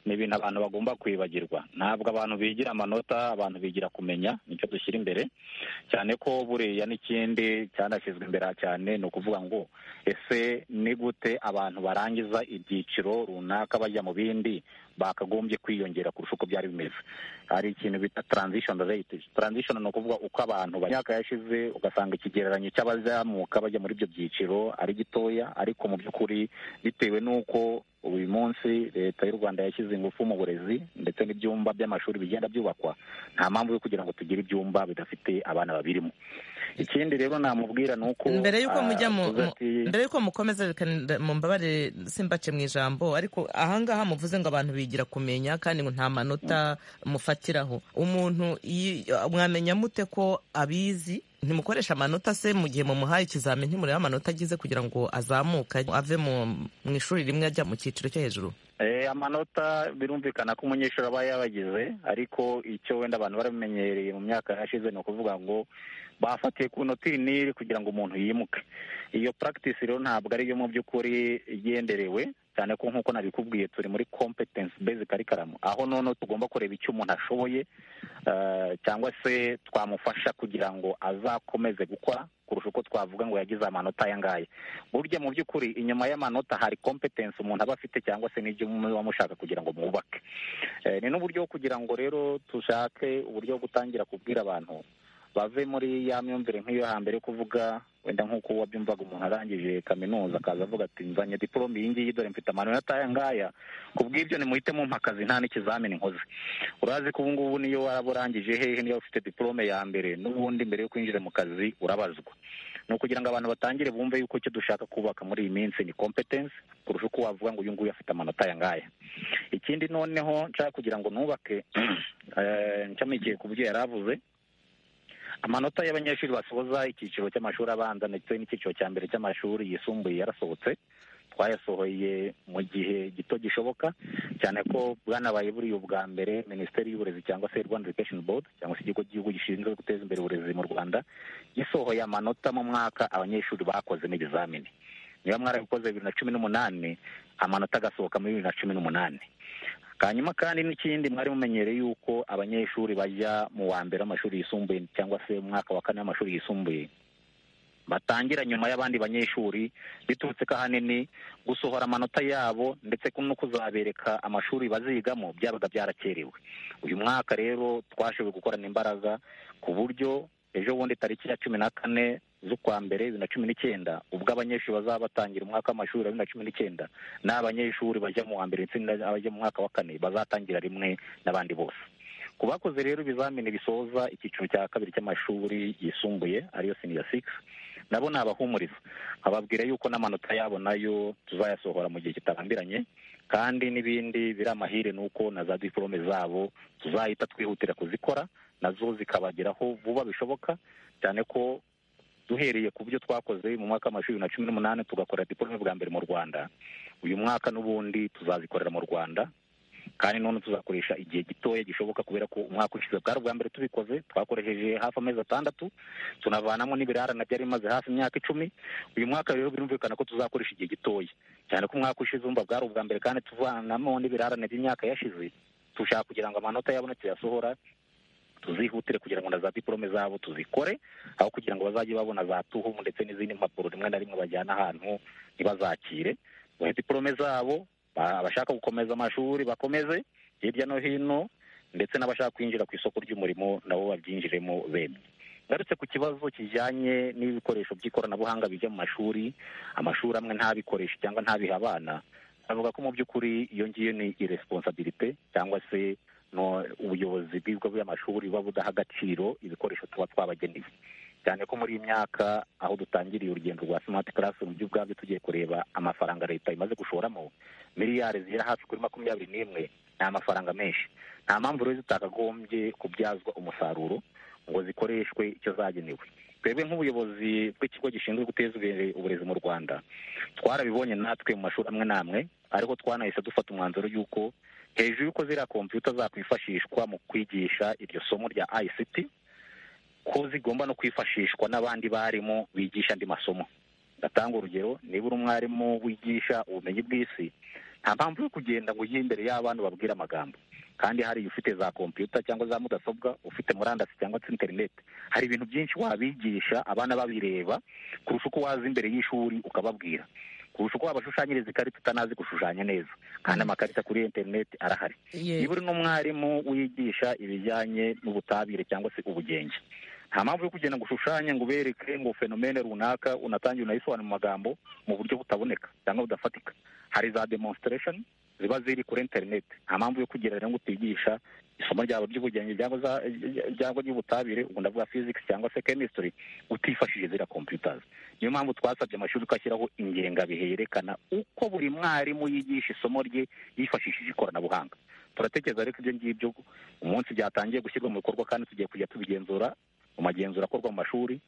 ni ibintu abantu bagomba kwibagirwa ntabwo abantu bigira amanota abantu bigira kumenya nicyo dushyira imbere cyane ko buriya n'ikindi cyanashyizwe imbere aha cyane ni ukuvuga ngo ese ni gute abantu barangiza ibyiciro runaka bajya mu bindi bakagombye kwiyongera kurusha uko byari bimeze hari ikintu bita transition rate transition ni ukuvuga uko abantu mu myaka yashize ugasanga ikigereranyo cy'abazamuka bajya muri ibyo byiciro ari gitoya ariko mu by'ukuri bitewe n'uko uyu munsi leta y'u rwanda yashyize ingufu mu burezi ndetse n'ibyumba by'amashuri bigenda byubakwa nta mpamvu yo kugira ngo tugire ibyumba bidafite abana babirimo ikindi rero namubwira ni uko mbere y'uko ah, mujya mu tuzi mu- ati- mbere y'uko mukomeza reka nda- mumbabarire simbace mu ijambo ariko ahangaha muvuze ngo abantu bigira kumenya kandi ngo nta manota mufatiraho umuntu yi- mwamenya mute ko abizi ntimukoresha amanota se mu gihe mumuhaye ikizamini ntimurebe amanota agize kugira ngo azamuke ave mu mu ishuri rimwe ajya mu cyiciro cyo hejuru Eh, amanota birumvikana ko umunyeshuri aba yabagize ariko icyo wenda abantu baramenyereye mu myaka yashize ni ukuvuga ngo bafatiye ku nota iri n'iri kugira ngo umuntu yimuke iyo practice rero ntabwo ariyo mu by'ukuri igenderewe cyane ko nk'uko nabikubwiye turi muri competence based curriculum aho none tugomba kureba icyo umuntu ashoboye eh, cyangwa se twamufasha kugira ngo azakomeze gukora kurusha uko twavuga ngo yagize amanota aya ngaya burya mu by'ukuri inyuma y'amanota hari competence umuntu aba afite cyangwa se n'ibyo muba mushaka kugira ngo mwubake Eh, ni n'uburyo bwo kugira ngo rero tushake uburyo bwo gutangira kubwira abantu bave muri ya myumvire nk'iyo hambere yo kuvuga wenda nk'uko wabyumvaga umuntu arangije kaminuza akaza avuga ati nzanye diporome iyi ngiyi dore mfite amanota aya ngaya ku bw'ibyo nimuhite mumpa akazi nta n'ikizamini nkoze urazi ko ubu ngubu niyo waba urangije hehe niyo ufite diporome ya mbere n'ubundi mbere yo kwinjira mu kazi urabazwa ni ukugira ngo abantu batangire bumve yuko icyo dushaka kubaka muri iyi minsi ni kompetensi kurusha uko wavuga ngo uyu nguyu afite amanota aya ngaya ikindi noneho nshaka kugira ngo nubake eh, ncamikiye ku byo yari avuze amanota y'abanyeshuri basoza icyiciro cy'amashuri abanza ndetse n'icyiciro cya mbere cy'amashuri yisumbuye yarasohotse twayasohoye mu gihe gito gishoboka cyane ko bwanabaye buriya ubwa mbere minisiteri y'uburezi cyangwa se rwanda education board cyangwa se ikigo cy'igihugu gishinzwe guteza imbere uburezi mu rwanda gisohoye amanota mu mwaka abanyeshuri bakoze n'ibizamini niba mwarabikoze bibiri na cumi n'umunani amanota agasohoka muri bibiri na cumi n'umunani hanyuma kandi n'ikindi mwari mumenyereye yuko abanyeshuri bajya mu wa mbere w'amashuri yisumbuye cyangwa se mu mwaka wa kane w'amashuri yisumbuye batangira nyuma y'abandi banyeshuri biturutse ko ahanini gusohora amanota yabo ndetse ko no kuzabereka amashuri bazigamo byabaga byarakerewe uyu mwaka rero twashoboye gukorana imbaraga ku buryo ejo bundi tariki ya cumi na kane z'ukwa mbere bibiri na cumi n'icyenda ubwo abanyeshuri bazaba batangira umwaka w'amashuri wa bibiri na cumi n'icyenda n'abanyeshuri bajya mu wa mbere ndetse n'abajya mu mwaka wa kane bazatangira rimwe n'abandi bose ku bakoze rero ibizamini bisoza icyiciro cya kabiri cy'amashuri yisumbuye ariyo senior six nabo ni abahumuriza ababwira yuko n'amanota yabo nayo tuzayasohora mu gihe kitarambiranye kandi n'ibindi biri amahire ni uko na za diporome zabo tuzahita twihutira kuzikora nazo zikabageraho vuba bishoboka cyane ko duhereye ku byo twakoze mu mwaka w'amashuri bibiri na cumi n'umunani tugakora diporome bwa mbere mu rwanda uyu mwaka n'ubundi tuzazikorera mu rwanda kandi none tuzakoresha igihe gitoya gishoboka kubera ko umwaka ushize bwari ubwa mbere tubikoze twakoresheje hafi amezi atandatu tunavanamo n'ibirarane byari bimaze hafi imyaka icumi uyu mwaka rero birumvikana ko tuzakoresha igihe gitoya cyane ko umwaka ushize umva bwari ubwa mbere kandi tuvanamo n'ibirarane by'imyaka yashize dushaka kugira ngo amanota yabona tuyasohora tuzihutire kugira ngo na za diporome zabo tuzikore aho kugira ngo bazajye babona za tuhumu ndetse n'izindi mpapuro rimwe na rimwe bajyana ahantu ntibazakire bahe diporome zabo ba- abashaka gukomeza amashuri bakomeze hirya no hino ndetse n'abashaka kwinjira ku isoko ry'umurimo nabo babyinjiremo bemye ngarutse ku kibazo kijyanye n'ibikoresho by'ikoranabuhanga bijya mu mashuri amashuri amwe ntabikoreshe cyangwa ntabihe abana avuga ko mu by'ukuri iyo ngiyo ni iresponsabilite cyangwa se no ubuyobozi bw'ibigo by'amashuri buba budaha agaciro ibikoresho tuba twabageneye cyane ko muri iyi myaka aho dutangiriye urugendo rwa smart classroom byo ubwabyo tugiye kureba amafaranga leta imaze gushoramo miliyari zigera hafi kuri makumyabiri n'imwe ni amafaranga menshi nta mpamvu rero zitakagombye kubyazwa umusaruro ngo zikoreshwe icyo zagenewe twebwe nk'ubuyobozi bw'ikigo gishinzwe guteza imbere uburezi mu rwanda twarabibonye natwe mu mashuri amwe n'amwe ariko twanahise dufata umwanzuro y'uko hejuru y'uko ziriya kompiyuta zakwifashishwa mu kwigisha iryo somo rya ICT ko zigomba no kwifashishwa n'abandi barimu bigisha andi masomo ndatanga urugero niba uri umwarimu wigisha ubumenyi bw'isi nta mpamvu yo kugenda ngo ujye imbere y'abantu babwire amagambo kandi hari ufite za kompiyuta cyangwa za mudasobwa ufite murandasi cyangwa se interineti hari ibintu byinshi wabigisha abana babireba kurusha uko waza imbere y'ishuri ukababwira kurusha uko wabashushanyiriza ikarita utanazi gushushanya neza kandi amakarita kuri interineti arahari Ye- niba uri n'umwarimu wigisha ibijyanye n'ubutabire cyangwa se ubugenge nta mpamvu yo kugenda ngo ushushanye ngo ubereke ngo fenomene runaka unatange unayisobanure mu magambo mu buryo butaboneka cyangwa budafatika hari za demonstration ziba ziri kuri interineti nta mpamvu yo kugira rero ngo utigisha isomo ryawe ry'ubugenge cyangwa za- cyangwa ry'ubutabire ubwo ndavuga physics cyangwa se chemistry utifashishije ziriya computers niyo mpamvu twasabye amashuri ko ashyiraho ingengabihe yerekana uko buri mwarimu yigisha isomo rye yifashishije ikoranabuhanga turatekereza rero ko ibyo ngibyo umunsi byatangiye gushyirwa mu bikorwa kandi tugiye kujya tubigenzura mu magenzura akorwa mu mashuri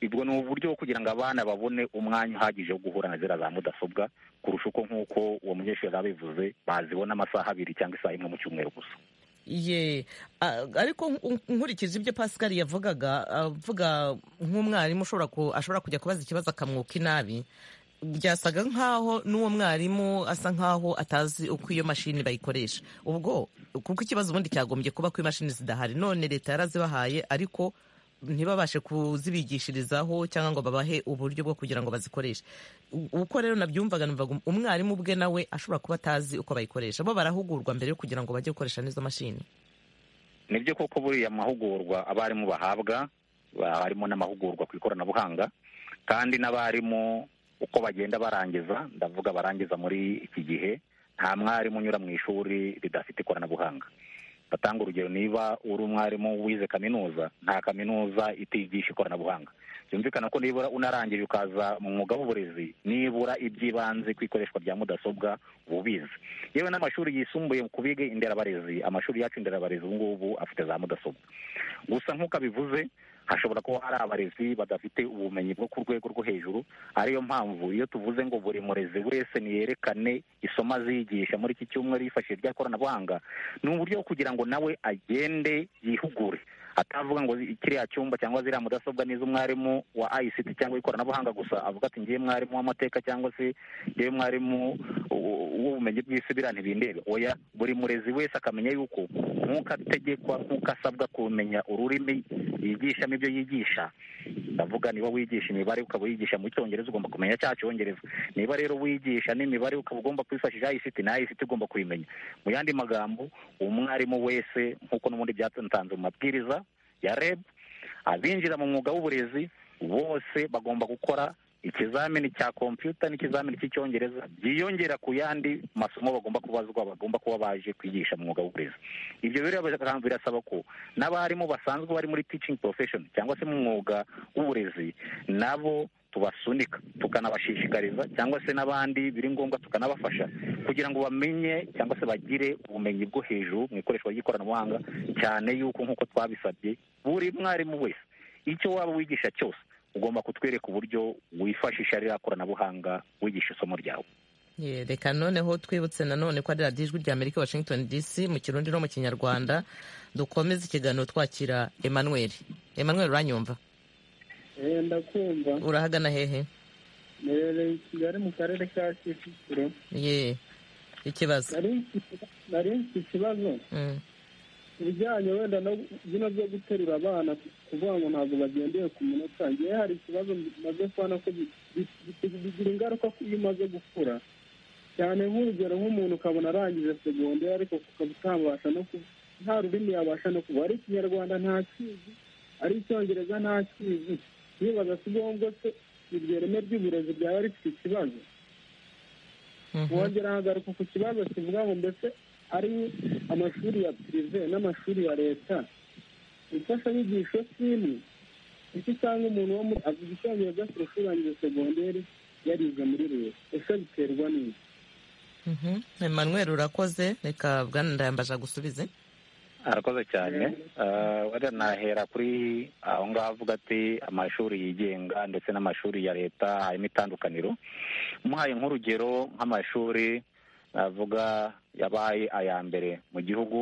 ubwo ni uburyo bwo kugira ngo abana babone umwanya uhagije wo guhura na ziriya za mudasobwa kurusha uko nk'uko uwo munyeshuri yari abivuze bazibona amasaha abiri cyangwa isaha imwe mu cyumweru gusa ye Ah, ariko nk- nkurikije ibyo pascal yavugaga avuga nk'umwarimu ushobora ku- ashobora kujya kubaza ikibazo akamwuka inabi byasaga nk'aho n'uwo mwarimu asa nk'aho atazi uko iyo mashini bayikoresha ubwo kuko ikibazo ubundi cyagombye kuba ko imashini zidahari none leta yarazibahaye ariko ntibabashe kuzibigishirizaho cyangwa ngo babahe uburyo bwo kugira ngo bazikoreshe U- uko rero nabyumvaga numvaga um- umwarimu ubwe nawe ashobora kuba atazi uko bayikoresha bo barahugurwa mbere yo kugira ngo bajye gukoresha n'izo mashini ni byo koko buriya mahugurwa abarimu bahabwa ba- harimo n'amahugurwa ku ikoranabuhanga kandi n'abarimu uko bagenda barangiza ndavuga barangiza muri iki gihe nta mwarimu unyura mu ishuri ridafite ikoranabuhanga batanga urugero niba uri umwarimu wize kaminuza nta kaminuza itigisha ikoranabuhanga byumvikana ko nibura unarangije ukaza mu mwuga w'uburezi nibura iby'ibanze ku ikoreshwa rya mudasobwa uba ubizi yewe n'amashuri yisumbuye ku biga inderabarezi amashuri yacu inderabarezi ubu ngubu afite za mudasobwa gusa nk'uko abivuze hashobora kuba hari abarezi badafite ubumenyi bwo ku rwego rwo hejuru ariyo mpamvu iyo tuvuze ngo buri murezi wese niyerekane isomo azigisha muri iki cyumweru yifashishije irya koranabuhanga ni uburyo bwo kugira ngo nawe agende yihugure atavuga ngo zi- kiriya cyumba cyangwa ziriya mudasobwa ni iz'umwarimu wa ICT cyangwa ikoranabuhanga gusa avuga ati ngiye mwarimu w'amateka cyangwa se yewe mwarimu w- w'ubumenyi bw'isi biriya ntibindebe oya buri murezi wese akamenya yuko nk'uko ategekwa nk'uko asabwa kumenya ururimi yigishamo ibyo yigisha ndavuga niba wigisha imibare ukaba wigisha mu cyongereza ugomba kumenya cya cyongereza niba rero wigisha n'imibare ukaba ugomba kwifashisha ICT na ICT ugomba kuyimenya mu yandi magambo umwarimu wese nk'uko n'ubundi byatanzwe mu mabwiriza ya REB abinjira mu mwuga w'uburezi bose bagomba gukora ikizamini cya kompiyuta n'ikizamini cy'icyongereza byiyongera ku yandi masomo bagomba kubazwa bagomba kuba baje kwigisha mu mwuga w'uburezi ibyo rero bikaba birasaba ko n'abarimu basanzwe bari muri teaching profession cyangwa se mu mwuga w'uburezi nabo tubasunika tukanabashishikariza cyangwa se n'abandi biri ngombwa tukanabafasha kugira ngo bamenye cyangwa se bagire ubumenyi bwo hejuru mu ikoreshwa ry'ikoranabuhanga cyane yuko nk'uko twabisabye buri mwarimu wese icyo waba wigisha cyose ugomba kutwereka uburyo wifashisha ririya koranabuhanga wigisha isomo ryawe Ye, reka noneho twibutse nanone ko ari radiyo ijwi rya amerika washington dc mu kirundi no mu kinyarwanda dukomeze ikiganiro twakira emmanuel emmanuel uranyumva Eh, ndakumva urahagana hehe Nherereye i kigali mu karere ka kicukiro ye ikibazo Nari mfite- nari mfite ikibazo Mm, ku bijyanye wenda no bino byo guterura abana kuvuga ngo ntabwo bagendeye ku minota ngewe hari ikibazo maze kubona ko bi- bi- bi- bigira ingaruka ko iyo umaze gukura cyane nk'urugero nk'umuntu ukabona arangije segonderi ariko ukaba utabasha no ku nta rurimi yabasha no kuba ari ikinyarwanda ntakizi ari icyongereza ntakizi yibaza si ngombwa se iryo reme ry'uburezi byaba rifite ikibazo mhm. wongera hagaruka ku kibazo kivuga ngo mbese ari amashuri ya pirive n'amashuri ya leta imfashanyigisho si imwe kuko usanga umuntu wo muri avuga icyongereza kurusha urangije segonderi yarize muri leta ese biterwa n'iki Mhm. Emmanuel urakoze reka bwana ndayambaje agusubize arakoze cyane wenda nahera kuri aho ngaho avuga ati amashuri yigenga ndetse n'amashuri ya leta harimo itandukaniro muhaye nk'urugero nk'amashuri navuga yabaye aya mbere mu gihugu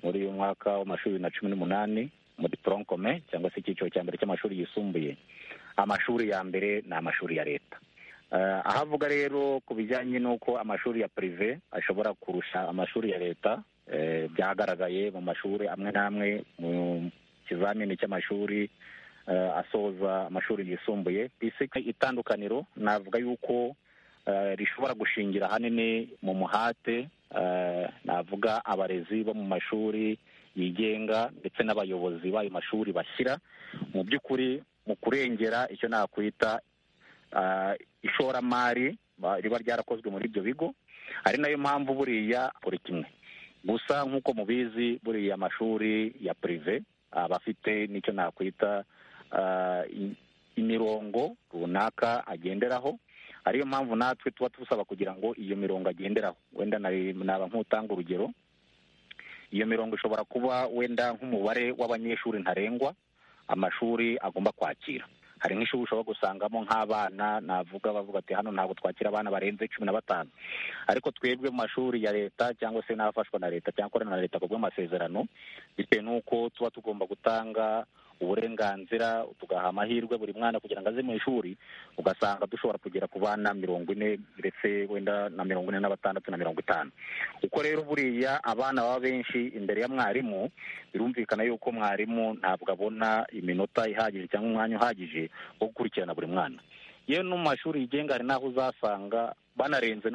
muri uyu mwaka w'amashuri bibiri na cumi n'umunani muri toronkome cyangwa se icyiciro cya mbere cy'amashuri yisumbuye amashuri ya mbere ni amashuri ya leta aho avuga rero ku bijyanye n'uko amashuri ya pirive ashobora kurusha amashuri ya leta byagaragaye mu mashuri amwe n'amwe mu kizamini cy'amashuri asoza amashuri yisumbuye ku isi itandukaniro navuga yuko rishobora gushingira ahanini mu muhate navuga abarezi bo mu mashuri yigenga ndetse n'abayobozi b'ayo mashuri bashyira mu by'ukuri mu kurengera icyo nakwita ishoramari riba ryarakozwe muri ibyo bigo ari nayo mpamvu buriya buri kimwe gusa nk'uko mubizi buriya amashuri ya pirive aba afite n'icyo nakwita imirongo runaka agenderaho ariyo mpamvu natwe tuba tusaba kugira ngo iyo mirongo agenderaho wenda naba nk'utanga urugero iyo mirongo ishobora kuba wenda nk'umubare w'abanyeshuri ntarengwa amashuri agomba kwakira hari nk'ishuri ushobora gusangamo nk'abana navuga bavuga ati hano ntabwo twakira abana barenze cumi na batanu ariko twebwe mu mashuri ya leta cyangwa se n'abafashwa na leta cyangwa akorana na leta ku bw'amasezerano bitewe n'uko tuba tugomba gutanga uburenganzira tugaha amahirwe buri mwana kugira ngo aze mu ishuri ugasanga dushobora kugera ku bana mirongo ine ndetse wenda na mirongo ine na batandatu na mirongo itanu kuko rero buriya abana baba benshi imbere ya mwarimu birumvikana yuko mwarimu ntabwo abona iminota ihagije cyangwa umwanya uhagije wo gukurikirana buri mwana yewe no mu mashuri yigenga hari n'aho uzasanga banarenze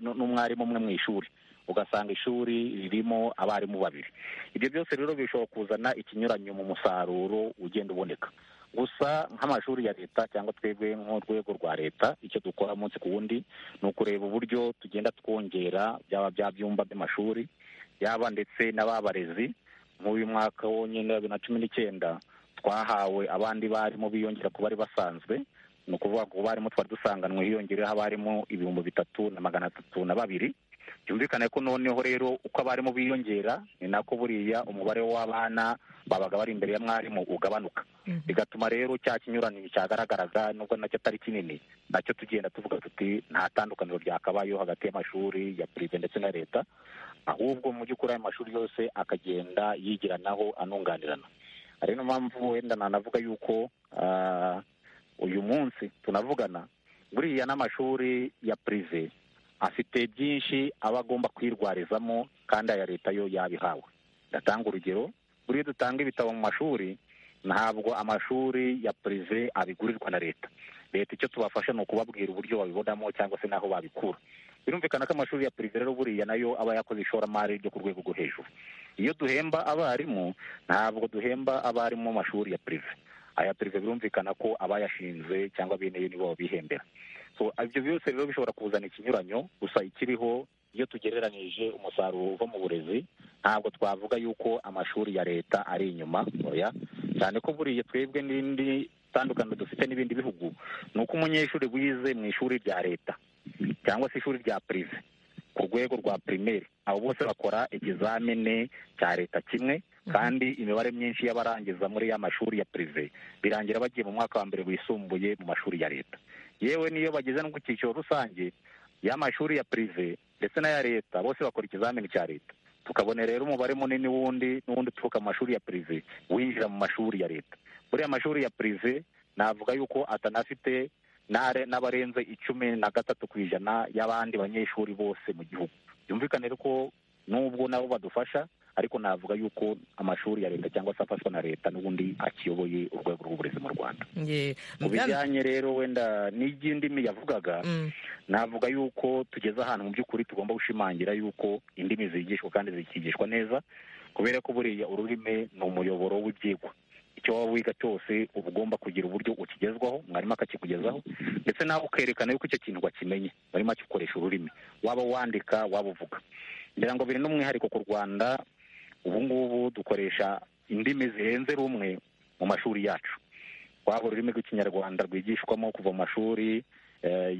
n'umwarimu umwe mu ishuri ugasanga ishuri ririmo abarimu babiri ibyo byose rero bishobora kuzana ikinyuranyo mu musaruro ugenda uboneka gusa nk'amashuri ya leta cyangwa twebwe nk'urwego rwa leta icyo dukora umunsi ku wundi ni ukureba uburyo tugenda twongera byaba bya byumba by'amashuri yaba ndetse n'ababarezi nk'uyu mwaka wonyine wa bibiri na cumi n'icyenda twahawe abandi barimu biyongera ku bari basanzwe ni ukuvuga ngo barimu twari dusanganwe hiyongereho abarimu ibihumbi bitatu na magana atatu na babiri byumvikane ko noneho rero uko abarimu biyongera ni nako buriya umubare w'abana babaga bari imbere ya mwarimu ugabanuka bigatuma rero cya kinyuraniro cyagaragaraga nubwo nacyo atari kinini nacyo tugenda tuvuga tuti nta tandukaniro ryakabayeho hagati y'amashuri ya pirive ndetse na leta ahubwo mu by'ukuri ayo mashuri yose akagenda yigiranaho anunganirana hari niyo mpamvu wenda nanavuga yuko uyu munsi tunavugana buriya n'amashuri ya pirive afite byinshi aba agomba kwirwarizamo kandi aya leta yo yabihawe ndatanga urugero buriya dutanga ibitabo mu mashuri ntabwo amashuri ya pirive abigurirwa na leta leta icyo tubafasha ni ukubabwira uburyo babibonamo cyangwa se n'aho babikura birumvikana ko amashuri ya pirive rero buriya nayo aba yakoze ishoramari ryo ku rwego rwo hejuru iyo duhemba abarimu ntabwo duhemba abarimu mu mashuri ya pirive aya pirive birumvikana ko abayashinze cyangwa bene yo nibo babihembera so ibyo byose rero bishobora kuzana ikinyuranyo gusa ikiriho iyo tugereranyije umusaruro uva mu burezi ntabwo twavuga yuko amashuri ya leta ari inyuma ntoya cyane ko buriya twebwe n'indi tandukaniro dufite n'ibindi bihugu ni uko umunyeshuri wize mu ishuri rya leta cyangwa se ishuri rya pirive ku rwego rwa pirimeri abo bose bakora ikizamini cya leta kimwe kandi imibare myinshi y'abarangiza muri ya mashuri ya pirive birangira bagiye mu mwaka wa mbere wisumbuye mu mashuri ya leta yewe niyo bageze no ku cyiciro rusange y'amashuri ya pirive ndetse n'aya leta bose bakora ikizamini cya leta tukabona rero umubare munini w'undi n'undi uturuka mu mashuri ya pirive winjira mu mashuri ya leta buriya mashuri ya pirive navuga yuko atanafite n'abarenze icumi na gatatu ku ijana y'abandi banyeshuri bose mu gihugu byumvikane ko nubwo nabo badufasha ariko navuga yuko amashuri ya leta cyangwa se afashwa na leta n'ubundi akiyoboye urwego rw'uburezi mu rwanda mu bijyanye rero wenda n'iby'indimi yavugaga navuga yuko tugeze ahantu mu by'ukuri tugomba gushimangira yuko indimi zigishwa kandi zikigishwa neza kubera ko buriya ururimi ni umuyoboro w'ibyigwa icyo waba wiga cyose uba ugomba kugira uburyo ukigezwaho mwarimu akakikugezaho ndetse nawe ukerekana yuko icyo kintu wakimenye warimo akikoresha ururimi waba wandika waba uvuga ngira ngo biri n'umwihariko ku rwanda ubu ngubu dukoresha indimi zirenze rumwe mu mashuri yacu waba ururimi rw'ikinyarwanda rwigishwamo kuva mu mashuri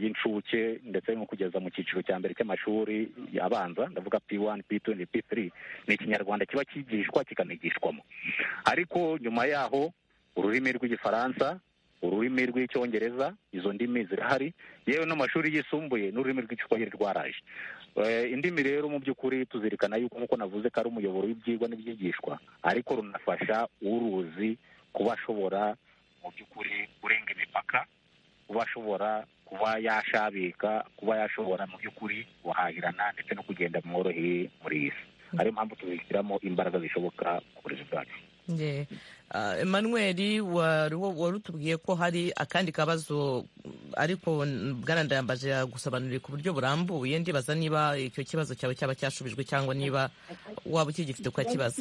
y'incuke ndetse no kugeza mu cyiciro cya mbere cy'amashuri abanza ndavuga p wani p tuwenti p tiri ni ikinyarwanda kiba kigishwa kikanigishwamo ariko nyuma yaho ururimi rw'igifaransa ururimi rw'icyongereza izo ndimi zirahari yewe n'amashuri yisumbuye n'ururimi rw'icyongereza rwaraje indimi rero mu by'ukuri tuzirikana yuko nk'uko navuze ko ari umuyoboro w'ibyigwa n'ibyigishwa ariko runafasha uruzi kuba ashobora mu by'ukuri kurenga imipaka kuba ashobora kuba yashabika kuba yashobora mu by'ukuri guhahirana ndetse no kugenda mworoheye muri iyi si ariyo mpamvu tuzishyiramo imbaraga zishoboka ku burezi bwacu Emmanuel wari utubwiye ko hari akandi kabazo ariko bwanandayambaje yagusobanurira ku buryo burambuye ndibaza niba icyo kibazo cyawe cyaba cyashubijwe cyangwa niba waba ukigifite ukakibaza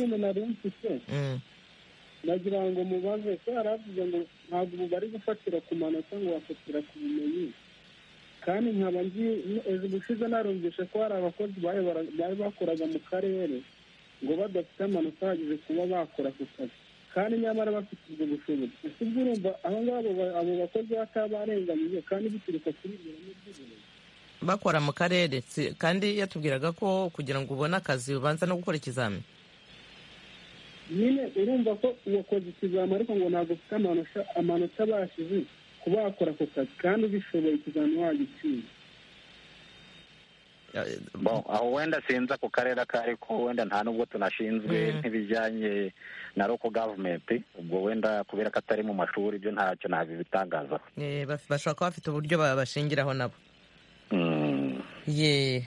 nagira ngo mubaze ko yari avuze ngo ntabwo ubu bari gufatira ku manota ngo bafatira ku bumenyi kandi nkaba nzi ejo ubushize narumvishe ko hari abakozi bari bakoraga mu karere ngo badafite amanota ahagije kuba bakora ku kazi kandi nyamara bafite ubwo bushobozi ese ubwo urumva abo ngabo abo bakozi batabarenganyije kandi bituruka kuri ibyo by'uburezi bakora mu karere kandi yatubwiraga ko kugira ngo ubone akazi ubanza no gukora ikizami nyine urumva ko uwakoze ikizami ariko ngo ntabwo ufite amanota abashije kuba wakora ako kazi kandi ubishoboye ikizami wagitsinda aho wenda sinzi ako karere ako ariko wenda nta nubwo tunashinzwe nk'ibijyanye na roko gavumenti ubwo wenda kubera ko atari mu mashuri ibyo ntacyo ntabwo ibitangazaho bashobora kuba bafite uburyo babashingiraho nabo ye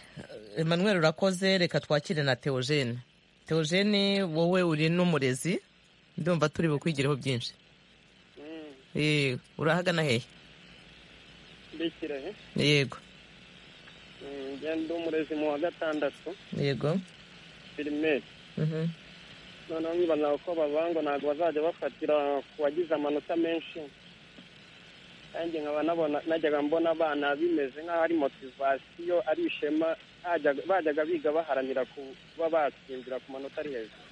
Emmanuel urakoze reka twakire na teogene teogene wowe uri n'umurezi ndumva turi bukwigireho byinshi urahagana hehe yego ngenda umurezi mu wa gatandatu yego firimeri noneho nkibona uko bavuga ngo ntabwo bazajya bafatira ku wagize amanota menshi kandi nkaba nabona najyaga mbona abana bimeze nk'aho ari motivasiyo ari ishema bajyaga biga baharanira kuba batsindira ku manota ari hejuru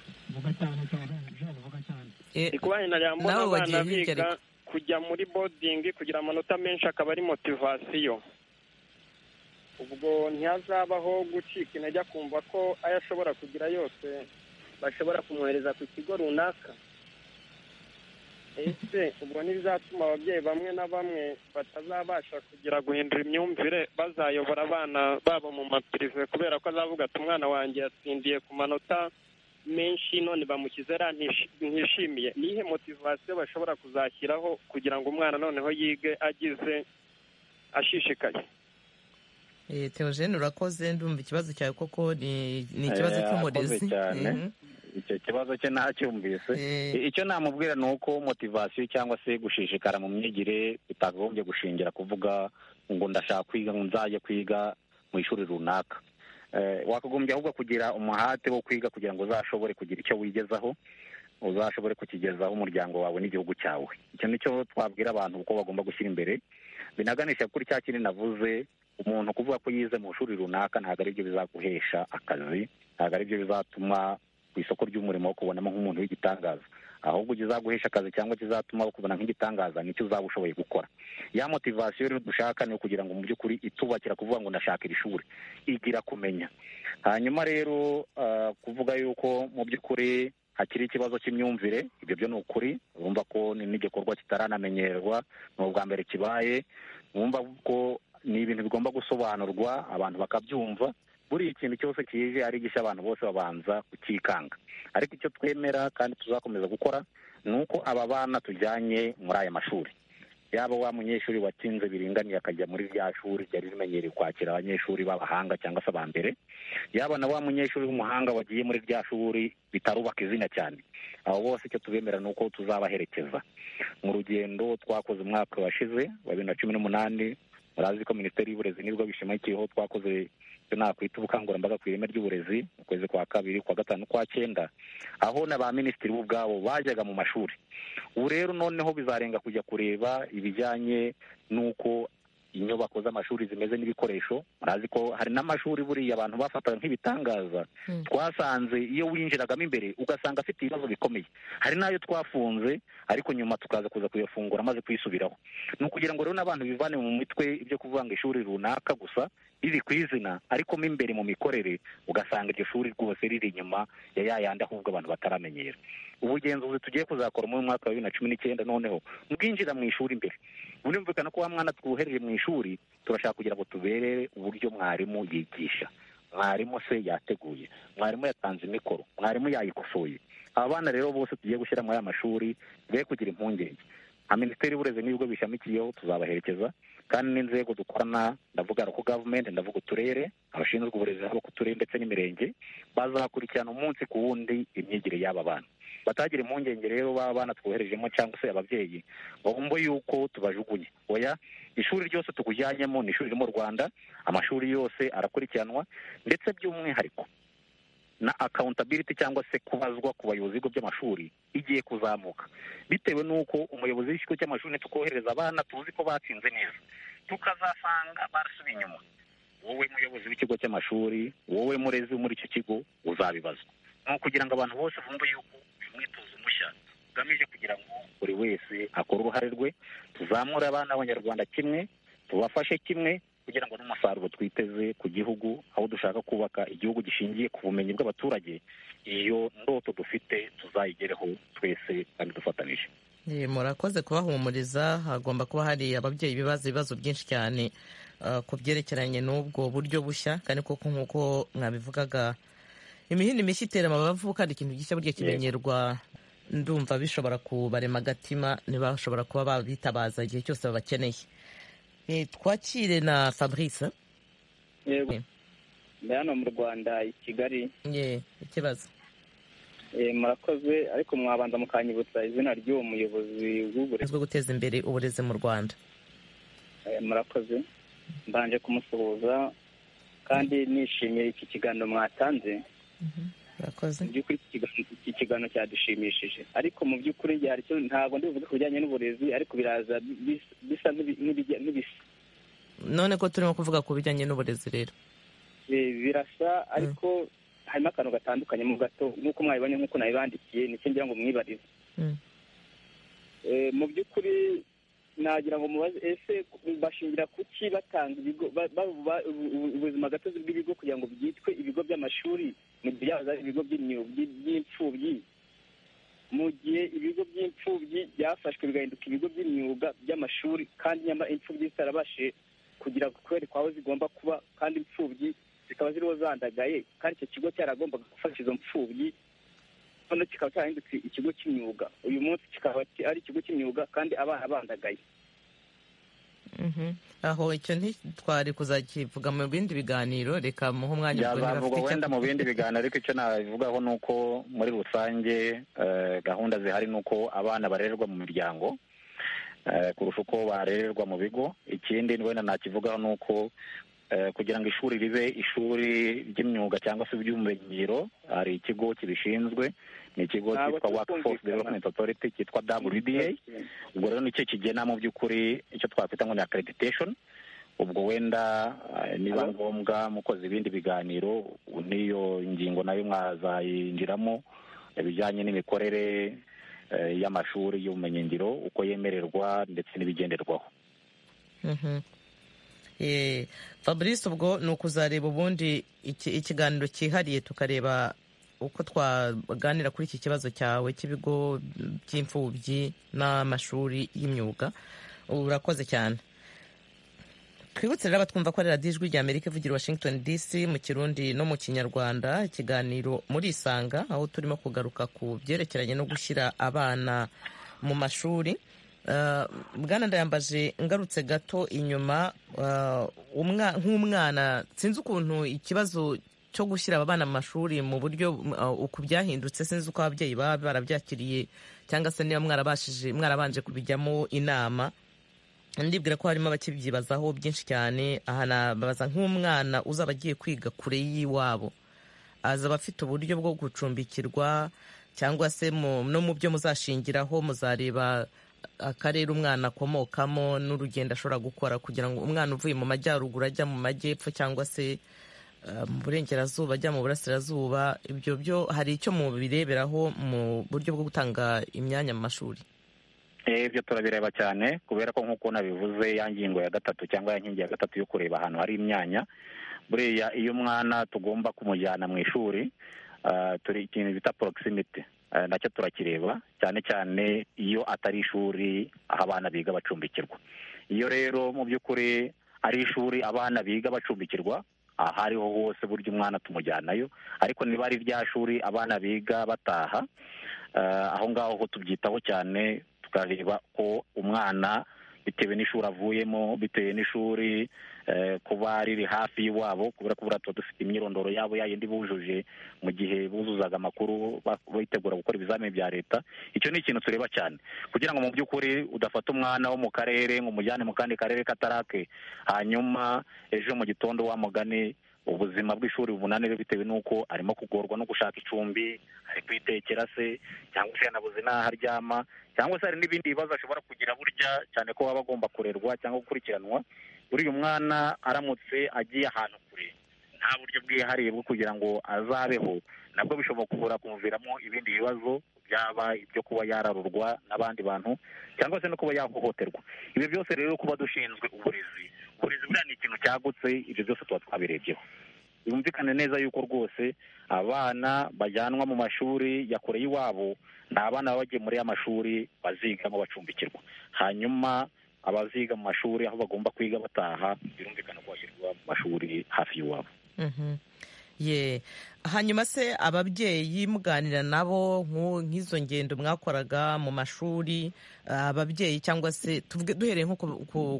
ni kuba nari mbona abana biga kujya muri bodingi kugira amanota menshi akaba ari motivasiyo ubwo ntihazabaho gucika intege akumva ko ayo ashobora kugira yose bashobora kumwohereza ku kigo runaka ese ubwo ntibizatuma ababyeyi bamwe na bamwe batazabasha kugira guhindura imyumvire bazayobora abana babo mu mapirive kubera ko azavuga ati umwana wanjye yatsindiye ku manota menshi none bamushyize ra ntishimiye nihe motivasiyo bashobora kuzashyiraho kugira ngo umwana noneho yige agize ashishikaye teogene urakoze ndumva ikibazo cyawe koko ni ikibazo cy'umurezi icyo kibazo cye ntacyumvise icyo namubwira ni uko motivasiyo cyangwa se gushishikara mu myigire bitagombye gushingira kuvuga ngo ndashaka kwiga ngo nzajye kwiga mu ishuri runaka wakagombye ahubwo kugira umuhate wo kwiga kugira ngo uzashobore kugira icyo wigezaho uzashobore kukigezaho umuryango wawe n'igihugu cyawe icyo nicyo twabwira abantu uko bagomba gushyira imbere binaganisha kuri cya kintu navuze umuntu kuvuga ko yize mu ishuri runaka ntabwo aribyo bizaguhesha akazi ntabwo aribyo bizatuma ku isoko ry'umurimo wo kubonamo nk'umuntu w'igitangaza ahubwo kizaguhesha akazi cyangwa kizatuma ukubona nk'igitangaza nicyo uzaba ushoboye gukora ya motivasiyo rero dushaka ni ukugira ngo mu by'ukuri itubakira kuvuga ngo ndashaka iri shuri igira kumenya hanyuma rero kuvuga yuko mu by'ukuri hakiri ikibazo cy'imyumvire ibyo byo ni ukuri urumva ko n'igikorwa kitaranamenyerwa ni ubwa mbere kibaye wumva ko ni ibintu bigomba gusobanurwa abantu bakabyumva buri ikintu cyose kije ari gishya abantu bose babanza kukikanga ariko icyo twemera kandi tuzakomeza gukora ni uko aba bana tujyanye muri aya mashuri yaba wa munyeshuri watsinze biringaniye akajya muri rya shuri ryari rimenyereye kwakira abanyeshuri b'abahanga cyangwa se aba mbere yaba na wa munyeshuri w'umuhanga wagiye muri rya shuri bitarubaka izina cyane abo bose icyo tubemera ni uko tuzabaherekeza mu rugendo twakoze umwaka washize wa bibiri na cumi n'umunani murazi ko minisiteri y'uburezi nibwo bishamikiyeho twakoze icyo nakwita ubukangurambaga ku ireme ry'uburezi mu kwezi kwa kabiri kwa gatanu kwa cyenda aho na ba minisitiri bo ubwabo bajyaga mu mashuri ubu rero noneho bizarenga kujya kureba ibijyanye n'uko inyubako z'amashuri zimeze n'ibikoresho murazi ko hari n'amashuri buriya abantu bafataga nk'ibitangaza twasanze iyo winjiragamo imbere ugasanga afite ibibazo bikomeye hari n'ayo twafunze ariko nyuma tukaza kuza kuyafungura amaze kuyisubiraho ni ukugira ngo rero n'abantu bivane mu mitwe ibyo kuvanga ishuri runaka gusa riri ku izina ariko mo imbere mu mikorere ugasanga iryo shuri rwose riri inyuma ya ya yandi ahubwo abantu bataramenyera ubugenzuzi tugiye kuzakora muri uyu mwaka wa bibiri na cumi n'icyenda noneho mwinjira mu ishuri imbere birumvikana ko wa mwana twohereye mu ishuri turashaka kugira ngo tuberere uburyo mwarimu yigisha mwarimu se yateguye mwarimu yatanze imikoro mwarimu yayikosoye aba bana rero bose tugiye gushyira muri aya mashuri be kugira impungenge nka minisiteri y'uburezi n'ibigo bishamikiyeho tuzabaherekeza kandi n'inzego dukorana ndavuga ko gavumenti ndavuga uturere abashinzwe uburezi haba ku turere ndetse n'imirenge bazakurikirana umunsi ku wundi imyigire y'aba bana batagira impungenge rero baba bana twoherejemo cyangwa se ababyeyi ngo bumve yuko tubajugunye oya ishuri ryose tukujyanyemo ni ishuri riri mu rwanda amashuri yose arakurikiranwa ndetse by'umwihariko na akawuntabiriti cyangwa se kubazwa ku bayobozi b'ibigo by'amashuri igiye kuzamuka bitewe n'uko umuyobozi w'ikigo cy'amashuri tukohereza abana tuzi ko batsinze neza tukazasanga barasubiye inyuma wowe muyobozi w'ikigo cy'amashuri wowe murezi wo muri icyo kigo uzabibazwa ni ukugira ngo abantu bose bumve yuko uyu mwitozo mushya ugamije kugira ngo buri wese akore uruhare rwe tuzamure abana b'abanyarwanda kimwe tubafashe kimwe kugira ngo n'umusaruro twiteze ku gihugu aho dushaka kubaka igihugu gishingiye ku bumenyi bw'abaturage iyo ndoto dufite tuzayigereho twese kandi dufatanije murakoze kubahumuriza hagomba kuba hari ababyeyi bibaza ibibazo byinshi cyane ku byerekeranye n'ubwo buryo bushya kandi koko nk'uko mwabivugaga imihini mishya itera amabavu kandi ikintu gishya burya kimenyerwa ndumva bishobora kubarema agatima ntibashobora kuba babitabaza igihe cyose babakeneye twakire na fabrice yego ndi hano mu rwanda i kigali ye ikibazo murakoze ariko mwabanza mukanyibutsa izina ry'uwo muyobozi w'uburezi bwo guteza imbere uburezi mu rwanda murakoze mbanje kumusuhuza kandi nishimiye iki kiganiro mwatanze mu by'ukuri iki kiganiro cyadushimishije ariko mu by'ukuri ntabwo ndibuvuge ku bijyanye n'uburezi ariko biraza bisa n'ibisa none ko turimo kuvuga ku bijyanye n'uburezi rero birasa ariko harimo akantu gatandukanye mu gato nk'uko mwabibonye nk'uko nabibandikiye nicyo ngira ngo mwibarize mu by'ukuri nagira ngo mubaze ese bashingira kuki batanga ibigo ubuzima gatozi bw'ibigo kugira ngo byitwe ibigo by'amashuri mu gihe byaba ari ibigo by'imfubyi mu gihe ibigo by'imfubyi byafashwe bigahinduka ibigo by'imyuga by'amashuri kandi nyamara imfubyi zitarabashije kugira kwerekwa aho zigomba kuba kandi imfubyi zikaba ziriho zandagaye kandi icyo kigo cyaragombaga gufasha izo mfubyi noneho kikaba cyarahindutse ikigo cy'imyuga uyu munsi kikaba ari ikigo cy'imyuga kandi abana bandagaye aho icyo ntitwari kuzakivuga mu bindi biganiro reka muhe umwanya byazavugwa wenda mu bindi biganiro ariko icyo nabivugaho ni uko muri rusange gahunda zihari ni uko abana barererwa mu miryango kurusha uko barererwa mu bigo ikindi wenda nakivugaho ni uko kugira ngo ishuri ribe ishuri ry'imyuga cyangwa se iby'ubumenyingiro hari ikigo kibishinzwe ni ikigo cyitwa wakiforosi developumenti otoriti cyitwa wda ubwo rero nicyo kigena mu by'ukuri icyo twakwita ngo ni akirediteshoni ubwo wenda niba ngombwa mukoze ibindi biganiro n'iyo ngingo nayo mwazayinjiramo ibijyanye n'imikorere y'amashuri y'ubumenyingiro uko yemererwa ndetse n'ibigenderwaho fabrice ubwo ni ukuzareba ubundi ikiganiro cyihariye tukareba uko twaganira kuri iki kibazo cyawe cy'ibigo by'imfubyi n'amashuri y'imyuga urakoze cyane twibutse rero abatwumva ko ari radiyo ijwi ry'amerika ivugira washington dc mu kirundi no mu kinyarwanda ikiganiro muri isanga aho turimo kugaruka ku byerekeranye no gushyira abana mu mashuri bwana ndayambaje ngarutse gato inyuma nk'umwana sinzi ukuntu ikibazo cyo gushyira aba bana mu mashuri mu buryo uku byahindutse sinzi uko ababyeyi baba barabyakiriye cyangwa se niba mwarabashije mwarabanje kubijyamo inama ndibwira ko harimo abakibyibazaho byinshi cyane aha nababaza nk'umwana uzaba agiye kwiga kure y'iwabo azaba afite uburyo bwo gucumbikirwa cyangwa se no mu byo muzashingiraho muzareba akarere umwana akomokamo n'urugendo ashobora gukora kugira ngo umwana uvuye mu majyaruguru ajya mu majyepfo cyangwa se mu burengerazuba ajya mu burasirazuba ibyo byo hari icyo mubireberaho mu buryo bwo gutanga imyanya mu mashuri ibyo turabireba cyane kubera ko nk'uko nabivuze ya ngingo ya gatatu cyangwa ya nkingi ya gatatu yo kureba ahantu hari imyanya buriya iyo umwana tugomba kumujyana mu ishuri turi ikintu bita porokisimiti nacyo turakireba cyane cyane iyo atari ishuri aho abana biga bacumbikirwa iyo rero mu by'ukuri ari ishuri abana biga bacumbikirwa aha ariho hose burya umwana tumujyanayo ariko niba ari rya shuri abana biga bataha aho ngaho ho tubyitaho cyane tukareba ko umwana bitewe n'ishuri avuyemo bitewe n'ishuri kuba riri hafi y'iwabo kubera ko buriya tuba dufite imyirondoro yabo yayindi bujuje mu gihe buzuzaga amakuru bitegura gukora ibizamini bya leta icyo ni ikintu tureba cyane kugira ngo mu by'ukuri udafata umwana wo mu karere ngo umujyane mu kandi karere katarake hanyuma ejo mu gitondo wamugane ubuzima bw'ishuri bubunanire bitewe n'uko arimo kugorwa no gushaka icumbi ari kwitekera se cyangwa se yanabuze n'aho aryama cyangwa se hari n'ibindi bibazo ashobora kugira burya cyane ko aba agomba kurerwa cyangwa gukurikiranwa buriya umwana aramutse agiye ahantu kure nta buryo bwihariye bwo kugira ngo azabeho nabwo bishobora kubura kumuviramo ibindi bibazo byaba ibyo kuba yararurwa n'abandi bantu cyangwa se no kuba yahohoterwa ibyo byose rero kuba dushinzwe uburezi uburezi buriya ni ikintu cyagutse ibyo byose tuba twabirebyeho yumvikane neza yuko rwose abana bajyanwa mu mashuri ya kure y'iwabo ni abana baba bagiye muri ya mashuri bazigamo bacumbikirwa hanyuma abaziga mu mashuri aho bagomba kwiga bataha birumvikana ko bashyirwa mu mashuri hafi y'iwabo ye hanyuma se ababyeyi muganira nabo nk'izo ngendo mwakoraga mu mashuri ababyeyi cyangwa se duhereye nko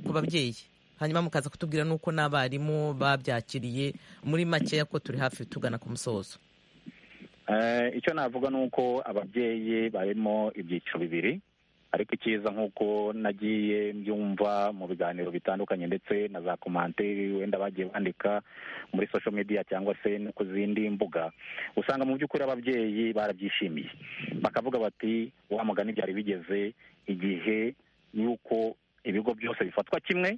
ku babyeyi hanyuma mukaza kutubwira n'uko n'abarimu babyakiriye muri makeya ko turi hafi tugana ku musozo icyo navuga ni uko ababyeyi barimo ibyiciro bibiri ariko icyiza nk'uko nagiye mbyumva mu biganiro bitandukanye ndetse na za komanteri wenda bagiye bandika muri sosho mediya cyangwa se no ku zindi mbuga usanga mu by'ukuri ababyeyi barabyishimiye bakavuga bati wa mugani byari bigeze igihe y'uko ibigo byose bifatwa kimwe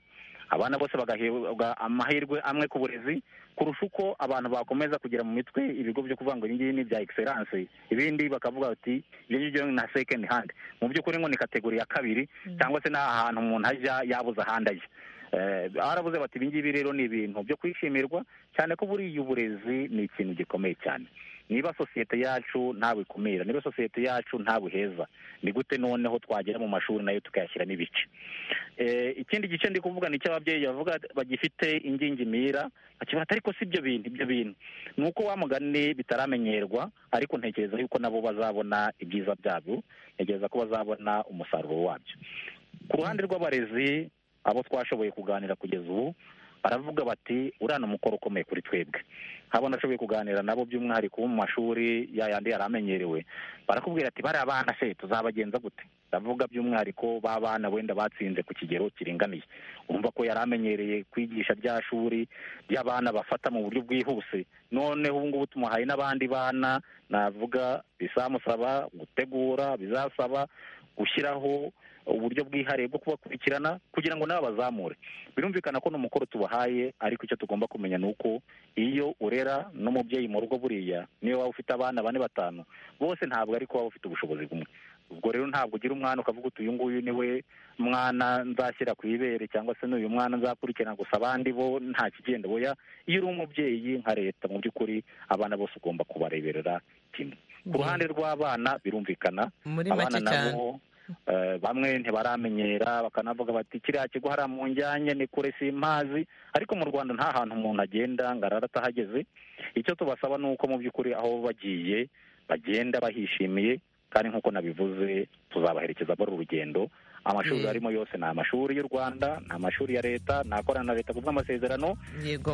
abana bose bagahabwa amahirwe amwe ku burezi kurusha uko abantu bakomeza kugira mu mitwe ibigo byo kuvuga ngo ibingibi ni bya egiseranse ibindi bakavuga bati ibyo ngibyo ni na sekendi handi mu by'ukuri ngo ni kategori ya kabiri cyangwa se n'ahantu umuntu ajya yabuze ahandi ajya barabuze bati ibingibi rero ni ibintu byo kwishimirwa cyane ko buriya uburezi ni ikintu gikomeye cyane niba sosiyete yacu ntabukumira niba sosiyete yacu ntabuheza ni gute noneho twagera mu mashuri nayo tukayashyiramo ibice ikindi gice ndi kuvuga ni icy'ababyeyi bavuga bagifite ingingimira bakibata ariko si ibyo bintu ibyo bintu ni uko wamugane bitaramenyerwa ariko ntekereza yuko nabo bazabona ibyiza byabyo ntekereza ko bazabona umusaruro wabyo ku ruhande rw'abarezi abo twashoboye kuganira kugeza ubu baravuga bati uriya ni umukoro ukomeye kuri twebwe nk'abo nashoboye kuganira nabo by'umwihariko bo mu mashuri yayandi yari amenyerewe barakubwira ati bariya bana se tuzabagenza gute ndavuga by'umwihariko b'abana wenda batsinze ku kigero kiringaniye urumva ko yari amenyereye kwigisha rya shuri ry'abana bafata mu buryo bwihuse noneho ubu ngubu tumuhaye n'abandi bana navuga bizamusaba gutegura bizasaba gushyiraho uburyo bwihariye bwo kubakurikirana kugira ngo nabo bazamure birumvikana ko ni umukoro tubahaye ariko icyo tugomba kumenya ni uko iyo urera n'umubyeyi mu rugo buriya niyo waba ufite abana bane batanu bose ntabwo ariko waba ufite ubushobozi bumwe ubwo rero ntabwo ugira umwana ukavuga uti uyu nguyu ni we mwana nzashyira ku ibere cyangwa se n'uyu mwana nzakurikirana gusa abandi bo nta kigenda boya iyo uri umubyeyi nka leta mu by'ukuri abana bose ugomba kubareberera kimwe ku ruhande rw'abana birumvikana abana nabo bamwe ntibaramenyera bakanavuga bati kiriya kigo hariya mu njyanye ni kure si imazi ariko mu rwanda nta hantu umuntu agenda ngo arara atahageze icyo tubasaba ni uko mu by'ukuri aho bagiye bagenda bahishimiye kandi nk'uko nabivuze tuzabaherekeza muri uru rugendo amashuri arimo yose ni amashuri y'u rwanda ni amashuri ya leta ni akorana na leta ku bw'amasezerano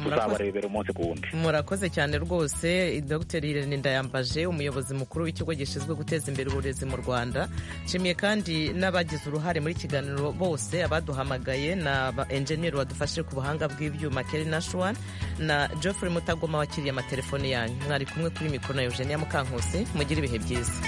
tuzabarebera umunsi ku wundi murakoze cyane rwose dr irene ndayambaje umuyobozi mukuru w'ikigo gishinzwe guteza imbere uburezi mu rwanda nshimiye kandi n'abagize uruhare muri kiganiro bose abaduhamagaye na ba enjeniyeri badufashe ku buhanga bw'ibyuma keri nashuwan na geoffrey mutagoma wakiriye amatelefone yanyu mwari kumwe kuri mikoro na eugenia mukankusi mugire ibihe byiza